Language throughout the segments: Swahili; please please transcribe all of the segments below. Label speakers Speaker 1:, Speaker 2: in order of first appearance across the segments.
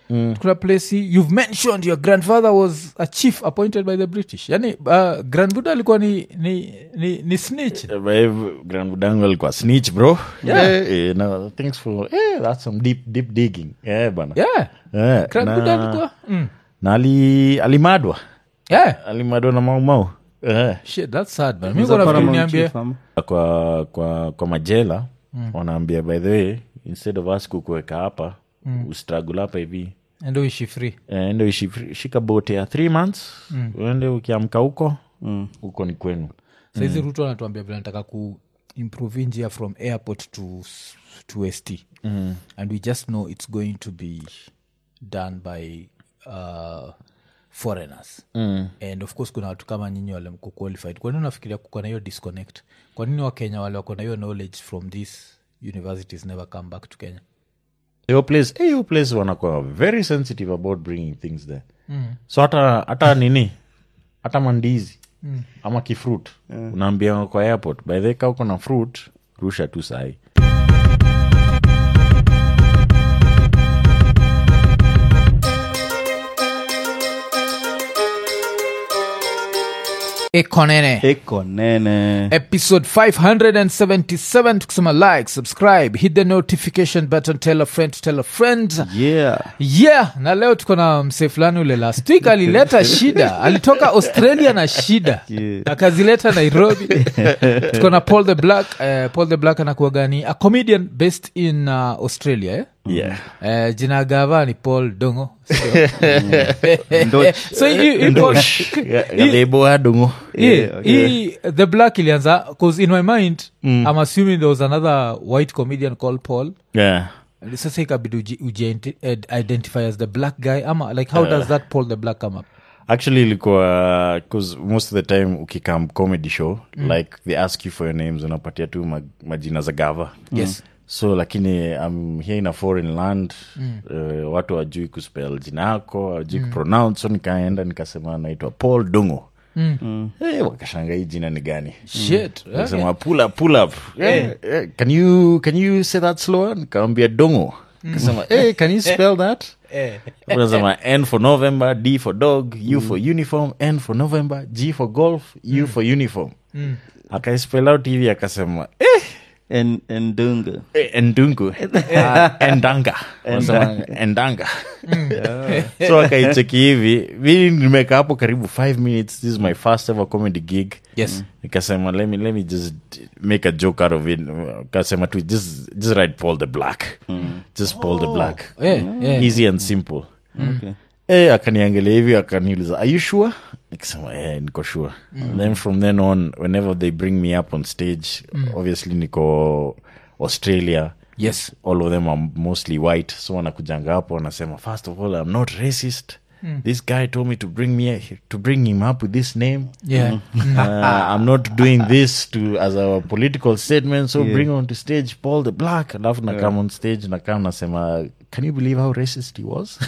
Speaker 1: kuna place you've mentioned your grandfather was a chief appointed by the british yani uh, grandbuda alikuwa ni, ni, ni, ni snitch
Speaker 2: grandbudangu alikuwa snitch bro yeah. eh, no, thanks for eh, that's some deep, deep digging yeah, bana
Speaker 1: yeah
Speaker 2: Eh,
Speaker 1: grandbuda
Speaker 2: na,
Speaker 1: alikuwa mm.
Speaker 2: na ali, alimadwa
Speaker 1: yeah
Speaker 2: alimadwa na maumau eh.
Speaker 1: shit that's sad man
Speaker 3: He's
Speaker 1: mimi
Speaker 3: a
Speaker 1: nafikiri
Speaker 3: paramount
Speaker 1: niambie
Speaker 3: chief, ama?
Speaker 2: kwa kwa kwa majela wanaambia by the way instead of us kukuweka hapa mm. ustragul hapa hivi
Speaker 1: endo ishi free
Speaker 2: eh, ende ushi- shika bote ya three months uende ukiamka huko huko ni kwenu
Speaker 1: saizi ruto anatuambia vile nataka ku improve njia from airport to, to st mm. and we just know it's going to be done by uh, foreigners mm. and of course kuna watu kama nyinyi wale mko qualified kwa nini unafikiria kuko na hiyo disconnect kwa nini wakenya wale wako na hiyo knowledge from these universities never come back to kenya
Speaker 2: hiyo place eh, hiyo place wanakuwa very sensitive about bringing things there so hata hata nini hata mandizi ama kifruit unaambia kwa airport by the way, ka uko na fruit rusha tu sahi
Speaker 1: ekonene
Speaker 3: eko nene
Speaker 1: episode 577 tukisema like subscribe hit the notification button tell a friend to tell a friend
Speaker 3: yeah
Speaker 1: yeah na leo tuko na msee fulani ule last week alileta shida alitoka australia na shida
Speaker 3: Yeah.
Speaker 1: akazileta nairobi tuko na paul the black uh, paul the black anakuaga ni a comedian based in uh, australia eh?
Speaker 2: yeah
Speaker 1: Uh, jina gava ni paul dongo
Speaker 3: Ndo-
Speaker 1: so hii- hii Paul-
Speaker 2: galebo adungu
Speaker 1: hii-
Speaker 3: Yeah, okay.
Speaker 1: hii the black ilianza bcause in my mind i'm assuming there was another white comedian called paul
Speaker 2: yeah
Speaker 1: sasa ikabidi uji, uji ident- identify as the black guy ama like how does that paul the black come up
Speaker 2: actually ilikuwa bcause most of the time ukikam comedy show like they ask you for your names unapatia tu ma- majina za gava
Speaker 1: yes
Speaker 2: so lakini I'm here in a foreign land uh, watu wajui kuspell jina yako wajui kupronounce so nikaenda nikasema naitwa paul dungo mm. hey, wakashanga hii jina ni gani
Speaker 1: shit okay.
Speaker 2: kasema pull up, pull up. Eh, eh, can you can you say that slower nikawambia dongo kasema hey, can you spell that unasema n for november d for dog u for uniform n for november g for golf u for uniform akaispell out hivi akasema eh,
Speaker 3: En- endunga
Speaker 2: Eh, endungu Ah, endanga Wanasema endanga so akaicheki hivi mi nimeka hapo karibu five minutes this is my first ever comedy gig
Speaker 1: yes
Speaker 2: nikasema let me, let me just make a joke out of it kasema tu just, just write paul the black just paul the black
Speaker 1: yeah, yeah.
Speaker 2: easy and simple
Speaker 3: okay.
Speaker 2: Eh, akaniangalia hivi akaniuliza are you sure nikasema eh, niko sure then from then on whenever they bring me up on stage obviously niko australia
Speaker 1: yes
Speaker 2: all of them are mostly white so wanakujanga hapo wanasema first of all i'm not racist this guy told me to bring me to bring him up with this name
Speaker 1: yeah
Speaker 2: uh, i'm not doing this to as a political statement so bring on to stage paul the black alafu na come on stage na come nasema can you believe how racist he was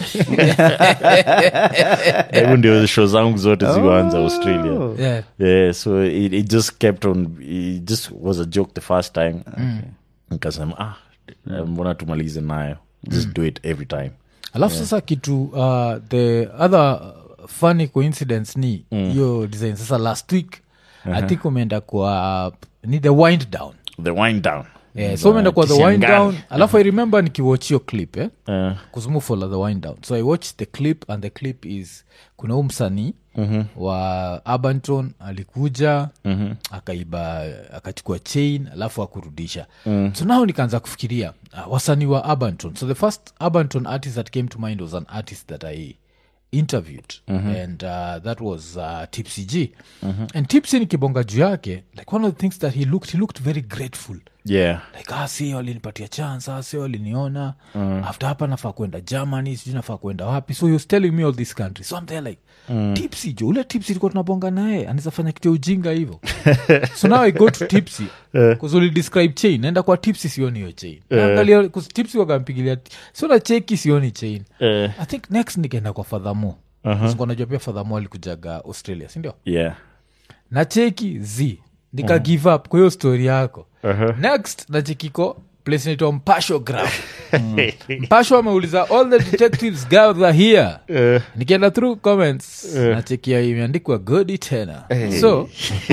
Speaker 2: hebu ndio show zangu zote zikuanza australia
Speaker 1: yeah
Speaker 2: yeah so it, it just kept on it just was a joke the first time nikasema ah eh, mbona tumalize nayo just do it every time
Speaker 1: alafu sasa kitu uh, the other funny coincidence ni hiyo design sasa last week i think umeenda kwa ni the wind down
Speaker 2: the wind down
Speaker 1: yeah, so umeenda kwa the wind
Speaker 2: Kisiangani.
Speaker 1: down alafu i remember nikiwatch hiyo clip eh?
Speaker 2: Eh,
Speaker 1: kuzumufola the wind down so i watched the clip and the clip is kuna huu msanii mm-hmm. wa abanton alikuja mm-hmm. akaiba akachukua chain alafu akurudisha mm. so nao nikaanza kufikiria uh, wasanii wa abanton so the first abanton artist that came to mind was an artist that i interviewed and uh, that was uh, tipsy g and tipsy nikibonga juu yake like one of the things that he looked he looked very grateful
Speaker 2: yeah
Speaker 1: like ah, si walinipatia chance ah, si waliniona mm. after hapa nafaa kwenda germany sijui nafaa kwenda wapi so he was telling me all this country so I'm there like mm. tipsy jo ule tipsy ilikuwa tunabonga naye anaweza fanya kitu ya ujinga hivo so now i go to tipsy kuzuli describe chain naenda kwa tipsy sioni hiyo chain naangalia 'cause tipsy wakampigilia siona cheki sioni chain
Speaker 2: Eh,
Speaker 1: i think next nikaenda kwa fadhamo uh-huh. najua pia fadhamo alikujaga australia sindio
Speaker 2: yeah
Speaker 1: na cheki z nika give up kwa hiyo story yako next na chekiko place inaitwa mpasho ground mpasho ameuliza all the detectives gather here
Speaker 2: Eh,
Speaker 1: nikienda through comments nachekia imeandikwa godi tena so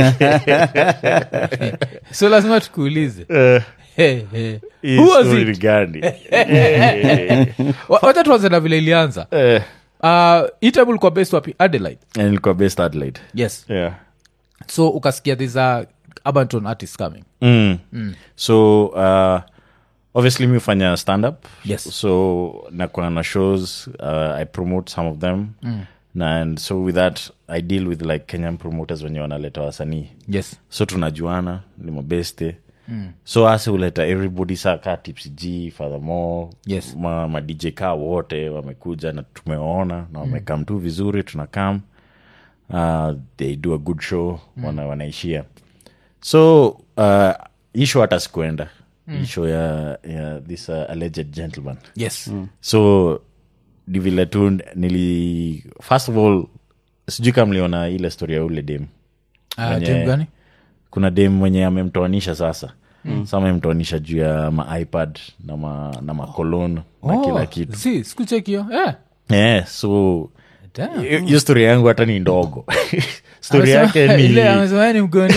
Speaker 1: so lazima tukuulize
Speaker 2: eh,
Speaker 1: hey, hey.
Speaker 2: hii
Speaker 1: Who was
Speaker 2: story
Speaker 1: it?
Speaker 2: ni gani? Eh,
Speaker 1: Wa- wacha tuanze na vile ilianza
Speaker 2: eh,
Speaker 1: uh, itable kwa best wapi adelaide
Speaker 2: and ilikuwa best Adelaide.
Speaker 1: yes
Speaker 2: Yeah.
Speaker 1: so ukasikia these are abanton artists coming
Speaker 2: Mm. so uh, obviously mi hufanya stand up
Speaker 1: Yes.
Speaker 2: so nakuwa na shows uh, i promote some of them na and so with that i deal with like kenyan promoters wenye wanaleta wasanii
Speaker 1: yes
Speaker 2: so tunajuana ni mabeste mm. so ase huleta everybody saa kaa tipsg furthermore
Speaker 1: Yes.
Speaker 2: ma, ma dj kaa wote wamekuja na tumeona na wamekam tu vizuri tunakam uh, they do a good show wana, wanaishia so uh, hii show hata sikuenda hii show ya, ya this uh, alleged gentleman
Speaker 1: yes
Speaker 2: so ni vile tu nili first of all sijui kama mliona ile story ya ule dem
Speaker 1: uh,
Speaker 2: Wenye-
Speaker 1: dem gani
Speaker 2: kuna dem mwenye amemtoanisha sasa mm. sa amemtoanisha juu ya maipad na ma, na makolon na
Speaker 1: Oh,
Speaker 2: kila kitu
Speaker 1: si sikuchekio eh.
Speaker 2: yeah, so
Speaker 1: Damn.
Speaker 2: hiyo hiyo story yangu hata ni ndogo story
Speaker 1: Amesema-
Speaker 2: yake ni
Speaker 1: ile amesema yeye ni mgoni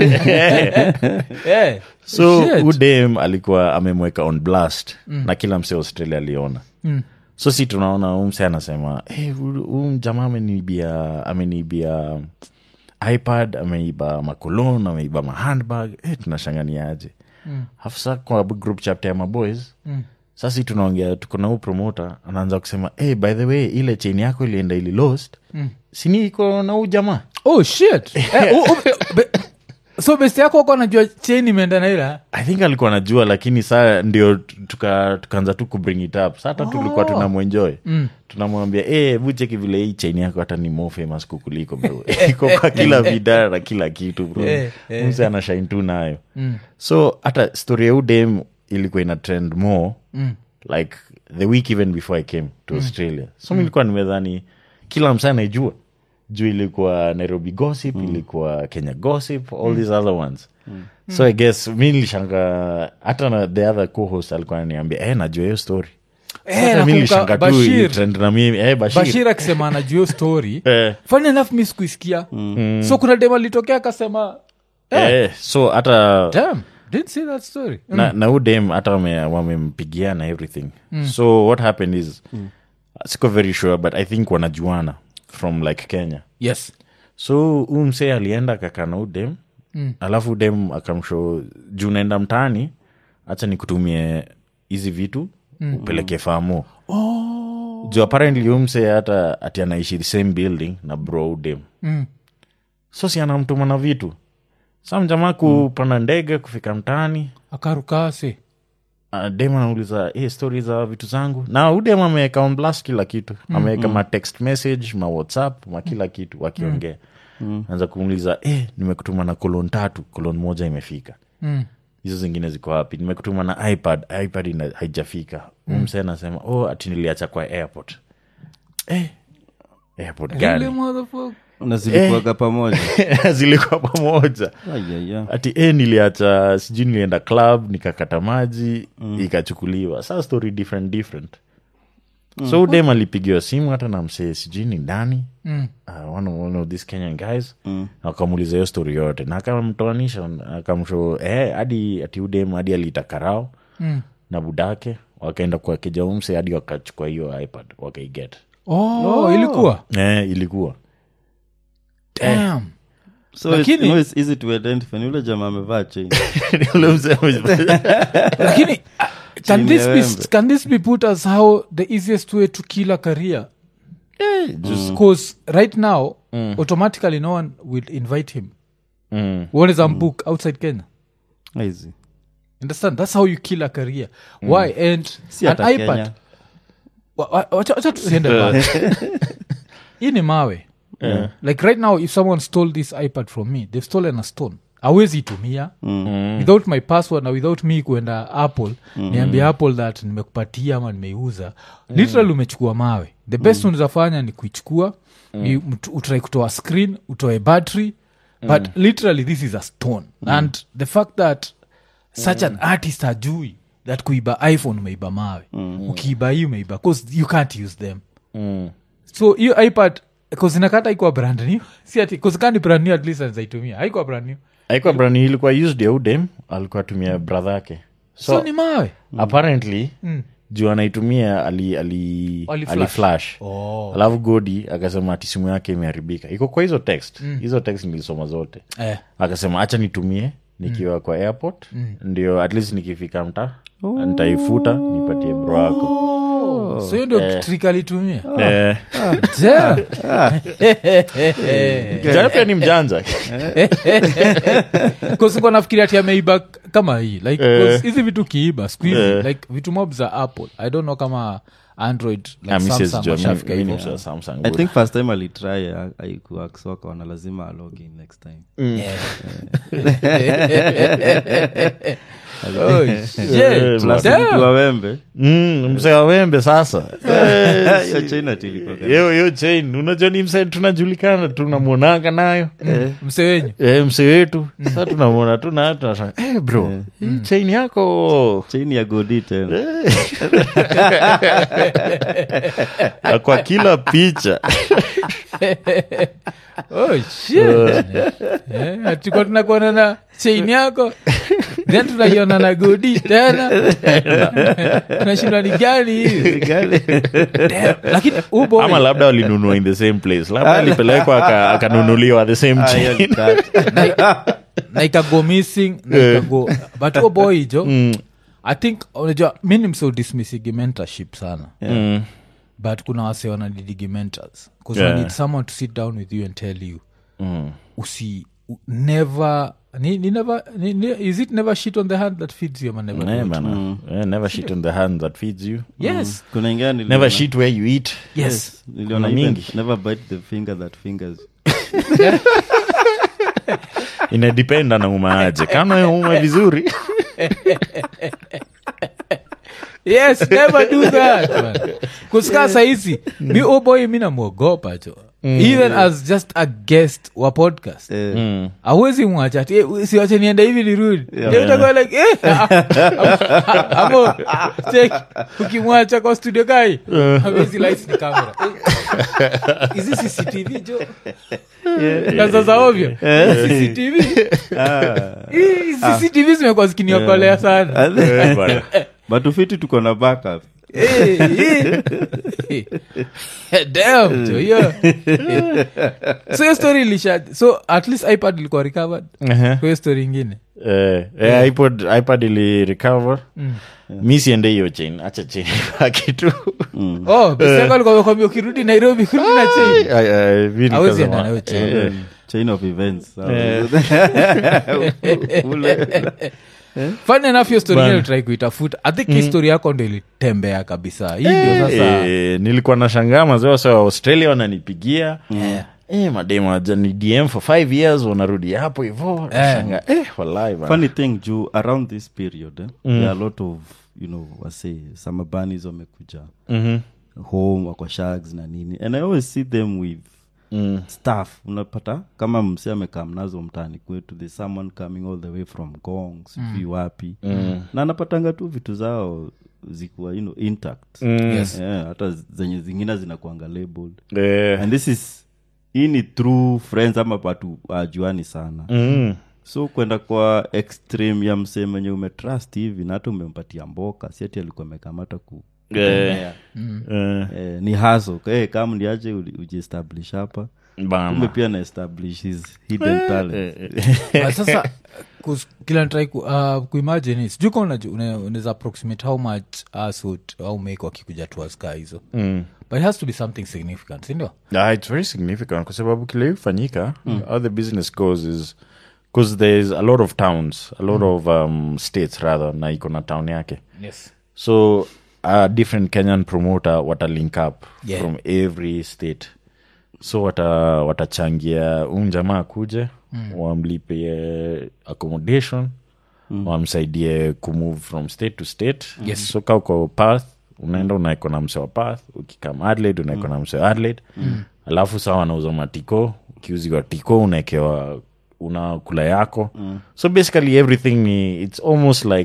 Speaker 1: tena. Eh,
Speaker 2: so
Speaker 1: shit.
Speaker 2: udem alikuwa amemweka on blast mm. na kila msee australia aliona mm. so si tunaona huu msee anasema hey, huu jamaa ameniibia ameniibia ipad ameiba makolon ameiba mahandbag hey, tunashanganiaje mm. hafsa kwa group chapter ya maboys mm. sasi tunaongea tuko na huu promoter anaanza kusema hey, by the way ile chain yako ilienda ili lost mm. sini iko na huu jamaa
Speaker 1: oh shit eh, u- u- be- so best yako wako anajua chain imeenda na ila
Speaker 2: i think alikuwa najua lakini saa ndio tuka- tukaanza tu kubring it up sa hata tulikuwa tunamwenjoy mm. tunamwambia e hebu cheki vile hii chain yako hata ni more famous kukuliko bro iko kwa kila vida na kila kitu bro
Speaker 1: Eh, eh.
Speaker 2: mse ana shine tu nayo so hata story ya udem ilikuwa ina trend more mm. like the week even before i came to australia so mi nilikuwa nimedhani kila msa anaijua juu ilikuwa nairobi gossip ilikuwa kenya gossip all these other ones so i guess mi nilishanga hata na the other co-host alikuwa ananiambia eh, najua hiyo story
Speaker 1: Eh,
Speaker 2: Sasa mi
Speaker 1: nakumbuka
Speaker 2: nilishanga tu
Speaker 1: Bashir.
Speaker 2: ilitrend na mimi eh, bashir,
Speaker 1: bashir akisema anajua hiyo story
Speaker 2: Eh.
Speaker 1: funny enough mi sikuisikia so kuna dem alitokea akasema
Speaker 2: eh, so hata
Speaker 1: damn didn't see that story
Speaker 2: na, na udem hata wame- wamempigia na everything so what happened is siko very sure but i think wanajuana from like kenya
Speaker 1: yes
Speaker 2: so huu msee alienda akakaa na udem mm. alafu udem akamsho juu naenda mtaani hacha nikutumie hizi vitu mm. upeleke famo oh. juu apparently huu msee hata ati anaishi the same building na bro udem
Speaker 1: Mm.
Speaker 2: so si anamtuma na vitu sa mjamaa kupanda ndege kufika mtaani
Speaker 1: akarukasi
Speaker 2: uh, dem anauliza hey, stori za vitu zangu na udem ameweka on blast kila kitu ameweka ma text message ma whatsapp ma kila kitu wakiongea anza kumuuliza hey, nimekutuma na kolon tatu kolon moja imefika
Speaker 1: Mm.
Speaker 2: hizo zingine ziko wapi nimekutuma na ipad ipad ina, haijafika mm. mse anasema oh ati niliacha kwa airport eh, airport
Speaker 1: Really,
Speaker 2: gani
Speaker 1: motherfucker?
Speaker 3: na zilikuwaga pamoja
Speaker 2: zilikuwa pamoja
Speaker 3: Ayaya.
Speaker 2: ati e niliacha sijui nilienda club nikakata maji mm. ikachukuliwa saa story different different mm. so udem alipigiwa simu hata na msee sijui ni ndani
Speaker 1: Mm.
Speaker 2: uh, one, of- one of these kenyan guys mm. akamuuliza hiyo story yote na akamtoanisha akamsho eh, hadi ati udem hadi aliita karao
Speaker 1: Mm.
Speaker 2: na budake wakaenda kwa kijaumse hadi wakachukua hiyo ipad wakaiget
Speaker 1: oh, ilikuwa
Speaker 2: eh, ilikuwa
Speaker 1: Damn.
Speaker 3: so
Speaker 1: Lakini-
Speaker 3: it's, no, it's easy to identify ni ule jamaa amevaa chain
Speaker 2: Ule mzee ame-
Speaker 1: lakini uh, can,
Speaker 3: Chini
Speaker 1: this
Speaker 3: ya
Speaker 1: be,
Speaker 3: wembe.
Speaker 1: can this be put as how the easiest way to kill a career
Speaker 2: just
Speaker 1: because right now automatically no one will invite him
Speaker 2: mm.
Speaker 1: one is a book outside kenya
Speaker 3: Easy.
Speaker 1: understand that's how you kill a career why and
Speaker 3: si
Speaker 1: an
Speaker 3: hata
Speaker 1: ipad
Speaker 3: kenya
Speaker 1: Wa- wa- wacha wacha tusiende mbali. hii ni mawe like right now if someone stole this ipad from me they've stolen a stone awezi itumia without my password na without me kuenda apple niambia apple that nimekupatia ama nimeiuza literal umechukua mawe the best mm. unawezafanya ni kuichukua ni mtu- utrai kutoa screen utoe battery but literally this is a stone and the fact that such an artist ajui that kuiba iphone umeiba mawe ukiiba hii umeiba cause you can't use them
Speaker 2: Mm.
Speaker 1: so hiyo ipad kozinakata ikuwa brand new si ati kozikani brand new at least anzaitumia haikuwa brand new
Speaker 2: aikuwa brani ilikuwa used ya udem alikuwa atumia brother yake
Speaker 1: so,
Speaker 2: so,
Speaker 1: ni mawe
Speaker 2: apparently
Speaker 1: Mm.
Speaker 2: juu anaitumia ali, ali,
Speaker 1: Ali
Speaker 2: ali
Speaker 1: flash.
Speaker 2: flash
Speaker 1: oh.
Speaker 2: alafu godi akasema ati simu yake imeharibika iko kwa hizo text hizo text nilisoma zote
Speaker 1: eh.
Speaker 2: akasema hacha nitumie nikiwa kwa airport ndio at least nikifika mta nitaifuta nipatie bro wako
Speaker 1: so hiyo ndio trick alitumia
Speaker 2: Eh,
Speaker 1: Ja.
Speaker 2: kijana pia ni mjanja
Speaker 1: kosiko nafikiria ati ameiba kama hii like
Speaker 2: Eh.
Speaker 1: 'cause hizi vitu kiiba skuhizi
Speaker 2: Eh.
Speaker 1: like vitu mob za apple i don't know kama android like
Speaker 2: Ah, mi siwezi
Speaker 1: Samsung
Speaker 2: jua, mi-
Speaker 1: washafika
Speaker 2: mi ni
Speaker 1: hivyo.
Speaker 2: msa Samsung
Speaker 3: i
Speaker 2: good.
Speaker 3: think first time alitry aikuakswakaona lazima alogin next time
Speaker 1: Oh, shit.
Speaker 2: Eh,
Speaker 3: Plus
Speaker 1: Damn.
Speaker 3: mtu wa wembe
Speaker 2: Mm, mzee wa wembe sasa
Speaker 3: hiyo china tilikuwa
Speaker 2: hiyo hiyo chain unajua ni msee tunajulikana tunamwonanga nayo
Speaker 1: mse wenyu
Speaker 2: Eh, msee wetu sa tunamwona tu na tunasema hey bro hii chain yako
Speaker 3: chain ya godi tena
Speaker 2: Na kwa kila picha
Speaker 1: oh, shit. Eh, atikuwa tunakuona na chain yako then tunaiona na godi tena tunashindwa ni gani hivi Damn. lakini huu boy-
Speaker 2: ama labda walinunua in the same place labda alipelekwa aka- akanunuliwa the same
Speaker 3: Ah, hiyo
Speaker 2: chain
Speaker 3: ni tatu.
Speaker 1: na ikago missing na ikago but huo boy jo i think unajua mi ni mseo dismissigi mentorship sana
Speaker 2: Mm.
Speaker 1: but kuna wase wanadidigi mentors bcause
Speaker 2: Yeah.
Speaker 1: yeah. need someone to sit down with you and tell you
Speaker 2: Mm.
Speaker 1: usi u- never ni, ni never ni, ni, is it never shit on the hand that feeds you ama never do
Speaker 2: Eh,
Speaker 1: it?
Speaker 2: bana. Eh, never shit on the hand that feeds you
Speaker 1: yes
Speaker 3: kuna ingine niliona-
Speaker 2: never shit where you eat
Speaker 1: yes
Speaker 3: niliona
Speaker 2: Kuna
Speaker 3: even
Speaker 2: mingi.
Speaker 3: never bite the finger that fingers
Speaker 2: inadependa na umaaje kama ume vizuri
Speaker 1: yes never do that man. kusika sahizi mi uboy mi namwogopa cho even as just a guest wa podcast
Speaker 3: Eh,
Speaker 2: Mm.
Speaker 1: awezi mwacha ati "Eh, siwache nienda hivi nirudi Then utakuwa like eh, amo check ukimwacha kwa studio kai awezi lights ni camera Eh, hizi cctv jo kaza za ovyo cctv Hii cctv zimekuwa zikiniokolea sana
Speaker 2: Eh, bana.
Speaker 3: but ufiti tuko na backup
Speaker 1: Eh, eh. Damn, jo, hiyo. so hiyo story ilisha so at least ipad ilikuwa recovered
Speaker 2: Ehe.
Speaker 1: kwa hiyo story ingine
Speaker 2: Eh, eh, ipod ipad ili recover mi siende hiyo chain acha chain baki tu
Speaker 1: oh biseko alikuwa amekwambia ukirudi nairobi kurudi na chain
Speaker 2: Ay, ay, mi
Speaker 1: Hawezi
Speaker 2: nikasema,
Speaker 1: enda nayo chain.
Speaker 2: eh,
Speaker 3: chain of events
Speaker 1: fun enough hiyo story
Speaker 2: Bana.
Speaker 1: ingine try kuitafuta i think hii story yako ndo ilitembea kabisa hii ndio sasa
Speaker 2: eh, nilikuwa na shangaa mazee wase wa australia wananipigia
Speaker 1: Yeah.
Speaker 2: Eh, mademu waja ni dm for five years wanarudi hapo hivo nashanga eh, walai bana.
Speaker 3: funny thing juu around this period eh, there are a lot of you know wase samabanis wamekuja
Speaker 2: Mhm.
Speaker 3: home wako shags na nini and i always see them with
Speaker 2: Mm.
Speaker 3: staff unapata kama msi amekaa mnazo mtani kwetu the someone coming all the way from gong sijui wapi na anapatanga tu vitu zao zikuwa you know, intact
Speaker 2: Mm.
Speaker 1: Yes.
Speaker 3: yeah, hata zenye zingine zinakuanga labeled
Speaker 2: Eh,
Speaker 3: and this is hii ni through friends ama watu ajuani sana
Speaker 2: mm.
Speaker 3: so kwenda kwa extreme ya msee mwenye umetrust hivi na hata umempatia mboka si ati alikuwa amekamata ku
Speaker 2: Eh, eh,
Speaker 3: eh, ni haso hey, kama ndiaje ujiestablish hapa
Speaker 2: bana.
Speaker 3: kumbe pia na establish his hidden talent
Speaker 1: But sasa kus- kila ntrai ku, uh, kuimagine sijui ka unaweza approximate how much asut au make wakikuja tuaska hizo
Speaker 2: Mm.
Speaker 1: but it has to be something significant sindio
Speaker 2: Yeah, it's very significant kwa sababu kile ifanyika how the business goes is because there's a lot of towns a lot of um, states rather na iko na town yake
Speaker 1: yes
Speaker 2: so a different kenyan promoter wata link up
Speaker 1: Yeah.
Speaker 2: from every state so wata watachangia um jamaa akuje mm. wamlipie accommodation mm. wamsaidie kumove from state to state
Speaker 1: Yes.
Speaker 2: so ka uko path unaenda unaeko na mse wa path ukikam adelaide unaeko na mse wa adelaide mm. alafu saa wanauza matiko ukiuziwa tiko unaekewa unakula yako mm. so basically everything ni it's almost like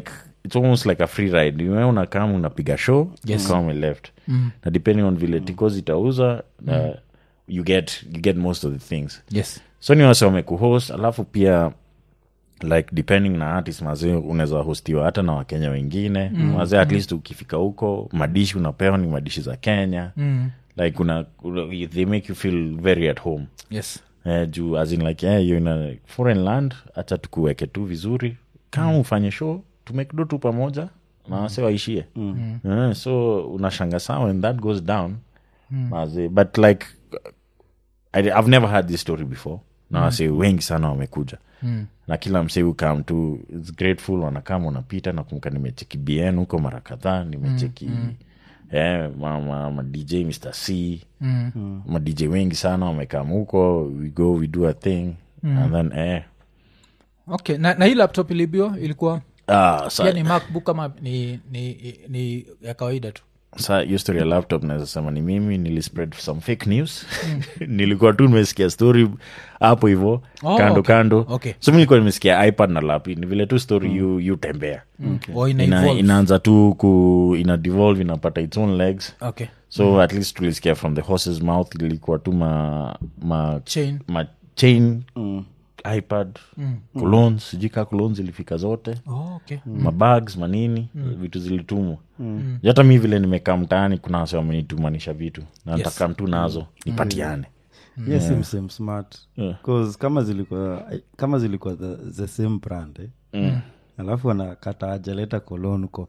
Speaker 2: it's almost like a free ride Wewe unakam unapiga show
Speaker 1: Yes.
Speaker 2: kama left na depending on vile tikos itauza uh, you get you get most of the things
Speaker 1: yes
Speaker 2: so ni wase wamekuhost alafu pia like depending na artist mazee unaweza hostiwa hata na wakenya wengine mm. mazee at least ukifika huko madishi unapewa ni madishi za kenya
Speaker 1: mm.
Speaker 2: like una, una, they make you feel very at home
Speaker 1: yes
Speaker 2: eh, juu as in like eh, you're in a foreign land hacha tukuweke tu vizuri kama ufanye show tumekdo tu pamoja na wase waishie mm. eh, so unashanga saa when that goes down maze but like I, i've never had this story before na wase wengi sana wamekuja
Speaker 1: Mm.
Speaker 2: na kila msee ukam tu its grateful wanakama unapita nakumbuka nimecheki bn huko mara kadhaa nimecheki eh, ma, ma, ma dj mr c
Speaker 1: mm.
Speaker 2: ma dj wengi sana wamekam huko we go we do a thing and then eh,
Speaker 1: okay na, na hii laptop ilibio ilikuwa
Speaker 2: ah, sa,
Speaker 1: pia ni macbook ama ni, ni, ni ya kawaida tu
Speaker 2: sa hiyo story ya laptop naweza sema ni mimi nilispread some fake news nilikuwa tu nimesikia story hapo hivo
Speaker 1: Oh,
Speaker 2: kando
Speaker 1: okay.
Speaker 2: kando
Speaker 1: Okay.
Speaker 2: so mi nilikuwa nimesikia ipad na lapi ni vile tu story yu, yu tembea
Speaker 1: Or ina
Speaker 2: ina,
Speaker 1: evolve.
Speaker 2: inaanza tu ku ina devolve inapata its own legs
Speaker 1: okay
Speaker 2: so at least tulisikia from the horse's mouth ilikuwa tu ma, ma,
Speaker 1: chain
Speaker 2: ma chain ipad colons sijui kaa colons ilifika zote
Speaker 1: oh, okay
Speaker 2: mabags manini vitu zilitumwa mm. hata mi vile nimekaa mtaani kuna wase wamenitumanisha vitu na nataka mtu nazo nipatiane
Speaker 3: yes yeah. same smart
Speaker 2: Yeah.
Speaker 3: cause kama zilikuwa kama zilikuwa the, the same brand eh? mm. alafu anakata ajaleta kolon huko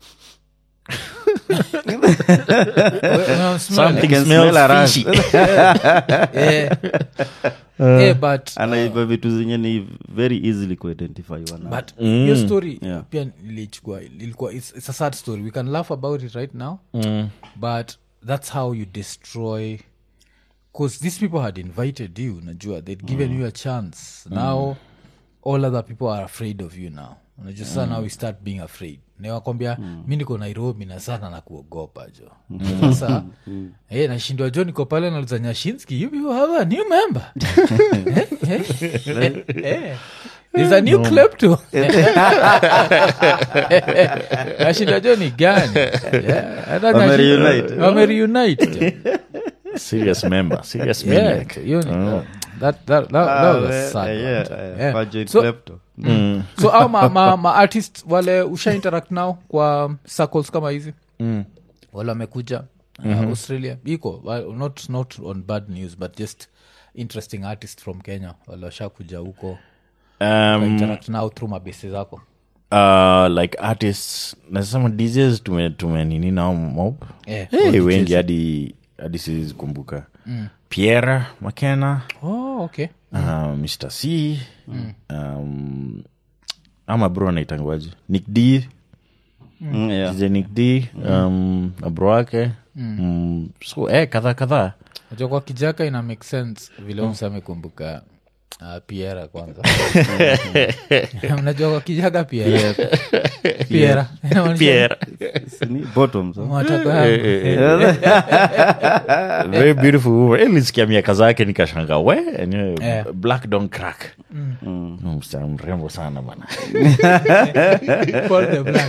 Speaker 1: Well, smell
Speaker 2: Something
Speaker 1: it.
Speaker 3: can
Speaker 2: smells
Speaker 3: smell a rat.
Speaker 2: fishy.
Speaker 1: Eh. Eh, but
Speaker 3: anaiva vitu zenye ni very easily kuidentify wana
Speaker 1: but hiyo story
Speaker 3: Yeah.
Speaker 1: pia nilichukua ilikuwa it's, it's a sad story we can laugh about it right now but that's how you destroy because these people had invited you najua they'd given you a chance now all other people are afraid of you now unajua sasa now we start being afraid niwakwambia mi niko nairobi na sana na kuogopa jo sasa eh, nashindwa jo niko pale nauliza nyashinski you people have a new member Eh, eh, eh. There's a new klepto nashinda jo ni gani Yeah, hata
Speaker 3: Wame
Speaker 1: nashinda-
Speaker 3: reunite.
Speaker 1: wame reunite jo.
Speaker 2: serious member serious
Speaker 1: Yeah,
Speaker 2: maniac
Speaker 1: hiyo ni- that- that- that- that was a sad one, jo. Yeah. So- so au ma, ma, ma artist wale usha interact nao kwa circles kama hizi wale wamekuja uh, australia iko well, not, not on bad news but just interesting artist from kenya wale washakuja huko
Speaker 2: um,
Speaker 1: interact nao through mabesi zako
Speaker 2: uh, like artists nasema djs tume, tume nini nao mob
Speaker 1: Eh,
Speaker 2: hey, wengi hadi hadi sizikumbuka mm. pierre makena
Speaker 1: oh, okay
Speaker 2: uh, mr c um, ama bro anaitangwaji nick d DJ nick d um, na bro wake mm. so eh, kadhaa kadhaa
Speaker 1: Unajua kwa kijaka ina make sense vile umsa amekumbuka uh, piera kwanza mnajua kwa kijaka piera piera Inamaanisha
Speaker 2: pierre
Speaker 3: bottoms
Speaker 1: matako yangu.
Speaker 2: very beautiful woman. Eh, nilisikia miaka zake nikashanga we enyewe
Speaker 1: Eh.
Speaker 2: black don't crack Mm, msichana mrembo sana bana
Speaker 1: Paul the Black.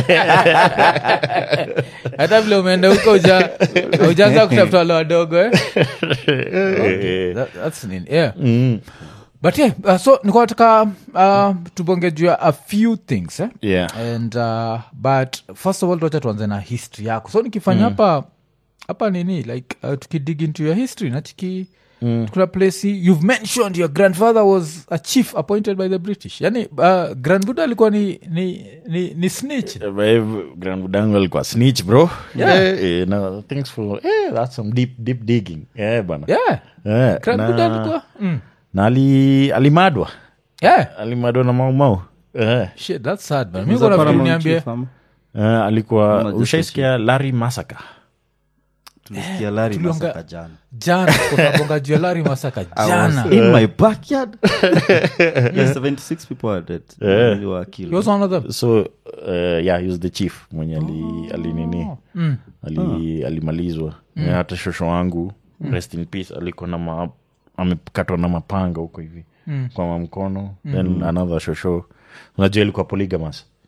Speaker 1: hata vile umeenda huko uja ujaanza kutafuta wale wadogo eh? That- that's nini, yeah. but yeah, uh, so nikuwa nataka uh, tubonge juu ya a few things eh?
Speaker 2: yeah
Speaker 1: and uh, but first of all tuacha tuanze na history yako so nikifanya hapa hapa nini like uh, tukidig into your history nachiki mm. kuna place you've mentioned your grandfather was a chief appointed by the british yani uh, grandbuda alikuwa ni, ni, ni, ni snitch
Speaker 2: grandbudangu alikuwa snitch bro yeah. eh, no, thanks for eh, that's some deep deep digging yeah bana
Speaker 1: yeah
Speaker 2: Eh,
Speaker 1: grandbuda
Speaker 2: na,
Speaker 1: alikuwa mm.
Speaker 2: na ali, alimadwa
Speaker 1: yeah
Speaker 2: alimadwa na maumau eh,
Speaker 1: shit that's sad man mi kuna vitu niambie
Speaker 2: eh, alikuwa
Speaker 3: Ama just
Speaker 2: ushaisikia larry masaka
Speaker 3: tulisikia lari
Speaker 1: tulionga-
Speaker 3: masaka jana
Speaker 1: jana kunabonga juu ya lari masaka jana
Speaker 3: in my backyard yes, 76 people are dead They were killed.
Speaker 1: he was one of them
Speaker 2: so uh, yeah he was the chief mwenye ali, ali nini ali, alimalizwa Na hata shosho wangu rest in peace alikuwa na ma, amekatwa na mapanga huko hivi kwa mamkono then another shosho unajua ilikuwa polygamous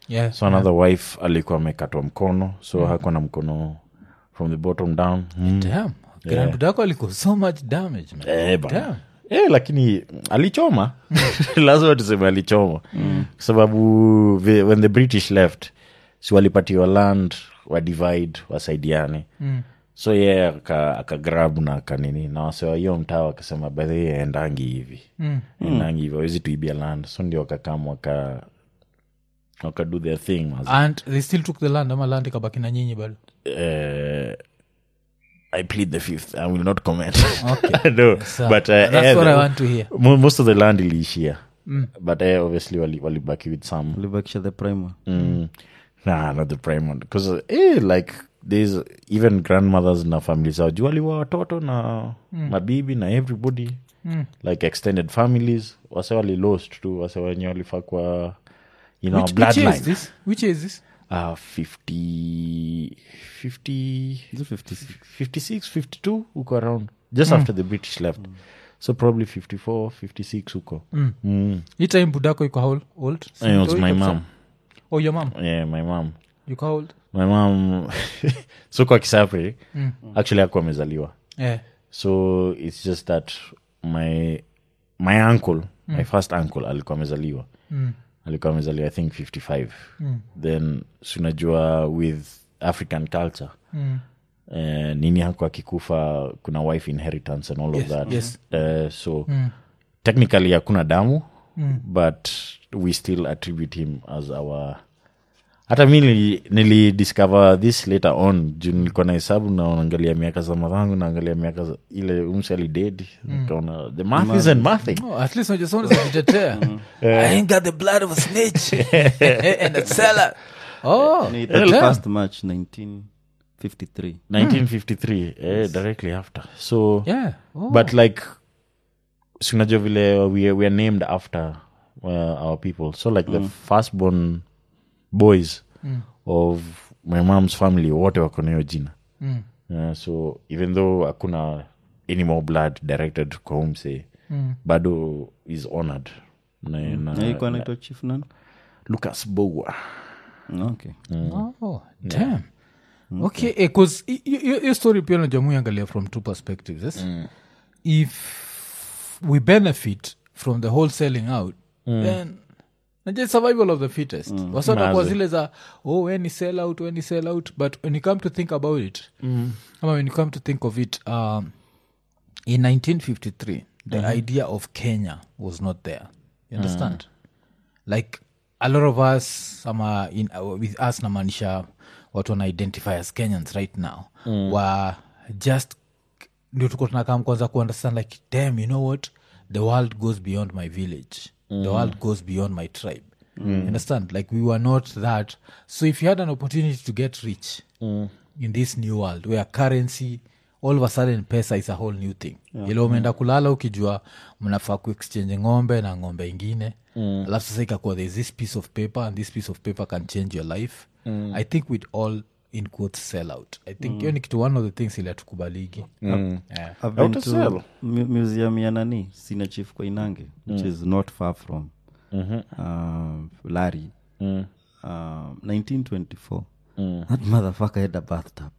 Speaker 1: Yeah,
Speaker 2: so another wife alikuwa amekatwa mkono so hakuwa na mkono from the bottom down mm.
Speaker 1: Damn. grandbudako aliko so much damage man.
Speaker 2: Eh, bana.
Speaker 1: Damn.
Speaker 2: Eh, lakini alichoma lazima tuseme alichoma kwa sababu the, when the british left si walipatiwa land wa divide wasaidiane
Speaker 1: Mm.
Speaker 2: so ye yeah, akagrab na akanini na wasewa hiyo mtaa wakasema bedhi endangi hivi
Speaker 1: Mm.
Speaker 2: endangi hivi awezi tuibia land so ndio wakakam waka wakado their thing mazi.
Speaker 1: and they still took the land ama land ikabaki na nyinyi bado
Speaker 2: uh, I plead the fifth. I will not comment.
Speaker 1: Okay.
Speaker 2: no,
Speaker 1: So,
Speaker 2: but uh,
Speaker 1: that's
Speaker 2: eh,
Speaker 1: what i
Speaker 2: the-
Speaker 1: want to hear
Speaker 2: mo- most of the land iliishia but uh, obviously wali- walibaki with some
Speaker 3: libakisha the primer
Speaker 2: mm. nah, not the prime one because uh, eh, like there's even grandmothers na family zao juu waliwa watoto na mabibi na everybody
Speaker 1: Mm.
Speaker 2: like extended families wase wali lost tu wase wenye walifaa kwa you know
Speaker 1: which, which year
Speaker 2: bloodline
Speaker 1: is this which year is this
Speaker 2: uh, 50 50
Speaker 3: Is it 56?
Speaker 2: 56 52 huko around just after the british left so probably 54 56 huko
Speaker 1: Mm.
Speaker 2: mm.
Speaker 1: hii time budako iko how old
Speaker 2: it was my mom
Speaker 1: oh your mom
Speaker 2: yeah my mom
Speaker 1: you how old
Speaker 2: my mom so kwa kisapri
Speaker 1: Mm.
Speaker 2: actually ako amezaliwa
Speaker 1: yeah
Speaker 2: so it's just that my my uncle my first uncle alikuwa amezaliwa
Speaker 1: mm.
Speaker 2: alikuwa amezaliwa i think 55
Speaker 1: Mm.
Speaker 2: then sunajua with african culture
Speaker 1: Mm.
Speaker 2: eh, nini hako akikufa kuna wife inheritance and all
Speaker 1: Yes,
Speaker 2: of that
Speaker 1: yes.
Speaker 2: Eh, so
Speaker 1: Mm.
Speaker 2: technically hakuna damu
Speaker 1: Mm.
Speaker 2: but we still attribute him as our hata mi nili, nilidiscover this later on juu nilikuwa na hesabu naangalia miaka za madhangu naangalia miaka za ile umse alidedi nikaona the math isn't mathing
Speaker 1: Oh, at least unajua someone is kujitetea. I ain't got the blood of a snitch and a seller. Oh,
Speaker 3: Ni
Speaker 1: damn.
Speaker 3: 31st March 1953
Speaker 2: 1953 eh, directly after so
Speaker 1: Yeah. Oh.
Speaker 2: but like sinajua vile we, we are named after uh, our people so like the firstborn boys of my mom's family wote wako nayo jina
Speaker 1: Mm.
Speaker 2: uh, so even though hakuna any more blood directed kwa umse
Speaker 1: Mm.
Speaker 2: bado is honored na, na,
Speaker 3: Na ilikuwa naitwa chief nan
Speaker 2: lucas bogwa
Speaker 3: okay
Speaker 1: Oh, damn. Okay, eh, 'cause hi- hi- hi- hiyo story pia najamui angalia from two perspectives yes? if we benefit from the whole selling out then najua it's survival of the fittest wasota kwa
Speaker 2: Maze.
Speaker 1: zile za oh when ni sell out when ni sell out but when you come to think about it ama when you come to think of it um, in 1953 the idea of kenya was not there you understand like a lot of us ama in, uh, with us namaanisha watu wana identify as kenyans right now mm. were just ndio tuko tunakam kwanza kuunderstand like damn you know what the world goes beyond my village the world goes beyond my tribe you understand like we were not that so if you had an opportunity to get rich in this new world where currency all of a sudden pesa is a whole new thing yeah. ile umeenda kulala ukijua mnafaa kuexchange ng'ombe na ng'ombe ingine mm. alafu sasa ikakuwa there's this piece of paper and this piece of paper can change your life mm. i think we'd all in quotes sell out i think hiyo ni kitu one of the things ile hatukubaligi yeah.
Speaker 3: I've been
Speaker 2: to
Speaker 3: to
Speaker 2: sell.
Speaker 3: mu- museum ya nani sina chief kwa inange which is not far from um, lari
Speaker 2: Mm.
Speaker 3: um, 1924 that motherfucker had a bathtub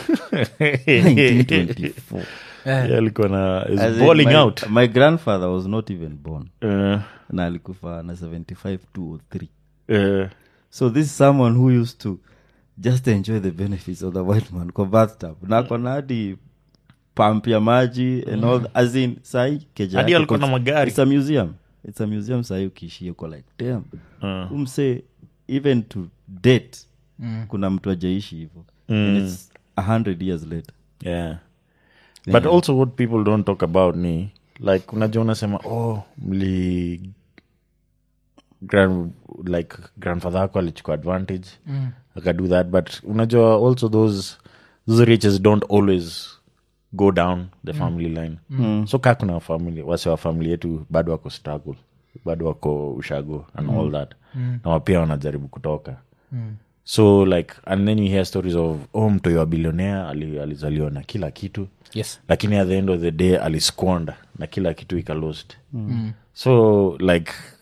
Speaker 3: 1924
Speaker 2: Yeah, alikuwa na is
Speaker 3: As in,
Speaker 2: balling
Speaker 3: my,
Speaker 2: out
Speaker 3: my grandfather was not even born
Speaker 2: uh,
Speaker 3: na alikufa na 75 2 or 3
Speaker 2: uh,
Speaker 3: so this is someone who used to just enjoy the benefits of the white man kwa bathtub na kona hadi pump ya maji and all the- as in sahi keja
Speaker 2: Hadi
Speaker 3: yake
Speaker 2: alikuwa na
Speaker 3: cons-
Speaker 2: magari.
Speaker 3: it's a museum it's a museum sahi ukiishia uko like damn
Speaker 2: uh.
Speaker 3: umse even to date kuna mtu ajaishi hivo and it's a hundred years later
Speaker 2: yeah but also what people don't talk about ni like unajua unasema oh mli grand, like grandfather ako alichukua advantage mm. akado that but unajua also those those riches don't always go down the family line mm. so kaa kuna family wase wa family yetu bado wako struggle bado wako ushago and all that mm. na wapia wanajaribu kutoka mm so like and then you hear stories of oh mtoi wa bilionea ali, alizaliwa na kila kitu
Speaker 1: yes
Speaker 2: lakini at the end of the day alisquander na kila kitu ika lost mm. so like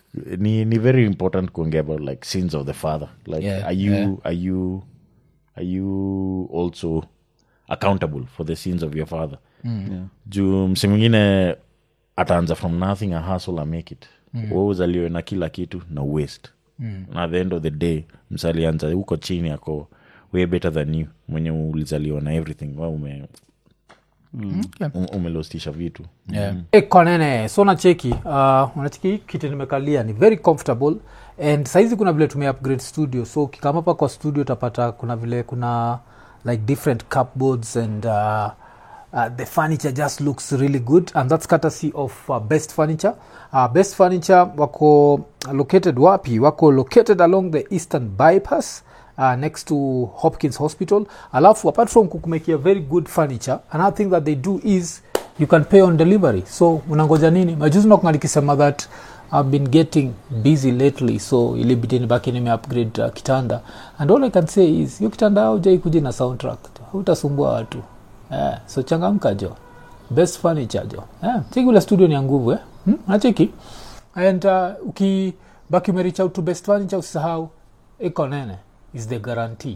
Speaker 2: ni, ni very important kuongea about like sins of the father like
Speaker 1: Yeah,
Speaker 2: are you
Speaker 1: yeah.
Speaker 2: are you are you also accountable for the sins of your father
Speaker 3: Yeah.
Speaker 2: juu msi mwingine ataanza from nothing a hustle a make it mm. uzaliwe na kila kitu na waste mm. na at the end of the day msalianza huko chini ako way better than you mwenye ulizaliwa na everything wa ume,
Speaker 1: Okay.
Speaker 2: um, umelostisha vitu
Speaker 1: Yeah.
Speaker 4: Hey, konene so nacheki uh, unacheki hii kiti nimekalia ni very comfortable and saizi kuna vile tume upgrade studio so ukikama hapa kwa studio utapata kuna vile kuna like different cupboards and uh, uh, the furniture just looks really good and that's courtesy of uh, best furniture uh, best furniture wako located wapi wako located along the eastern bypass uh, next to hopkins hospital alafu apart from kukumekia very good furniture another thing that they do is you can pay on delivery so unangoja nini majuzi nakunga nikisema that i've been getting busy lately so ilibidi nibaki nime upgrade uh, kitanda and all i can say is hiyo kitanda aujai kuja na soundtrack hautasumbua watu yeah, so changamka jo best furniture jo yeah, cheki ule studio ni ya nguvu eh? hmm? nacheki and uh, ukibaki umerich out to best furniture usisahau iko nene is the guarantee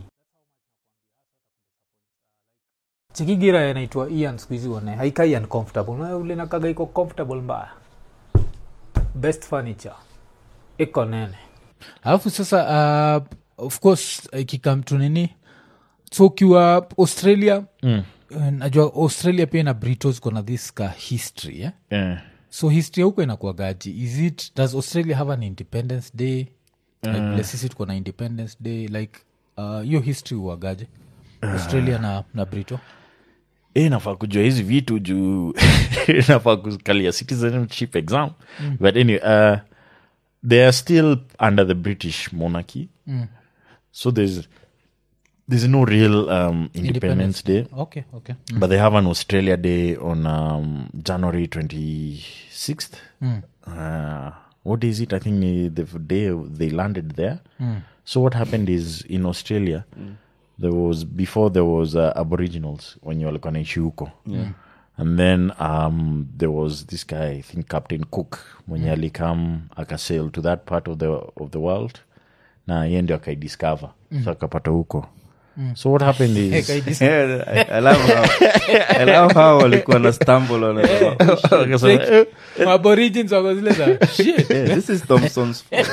Speaker 4: chikigira inaitwa ian skuhizi one haikai uncomfortable Na ule nakaga iko comfortable mbaya best furniture iko nene
Speaker 1: alafu sasa uh, of course ikikam tu nini so ukiwa australia
Speaker 2: mm.
Speaker 1: uh, najua australia pia na britos kona this ka history eh?
Speaker 2: yeah.
Speaker 1: so history ya huko inakuagaji is it does australia have an independence day like vile sisi tuko na independence day like uh, hiyo history uagaje australia na, na brito
Speaker 2: e nafaa kujua hizi vitu juu nafaa kukalia citizenship exam mm. but anyway uh, they are still under the british monarchy
Speaker 1: Mm.
Speaker 2: so there's there's no real um, independence, day
Speaker 1: okay okay
Speaker 2: but they have an australia day on um, january 26th
Speaker 1: Mm.
Speaker 2: uh, what is it i think uh, the day they landed there
Speaker 1: Mm.
Speaker 2: so what happened is in australia there was before there was uh, aboriginals wenye walikuwa naishi huko and then um, there was this guy i think captain cook mwenye alikam akasail to that part of the, of the world na ye ndio akaidiscover so akapata huko so what happened is
Speaker 3: Yeah, I- I love how- I love how walikuwa na stumble on it.
Speaker 2: Akasema, "Eh,
Speaker 1: aborigins wako zile za shit
Speaker 3: Yeah, this is Thompson's fault.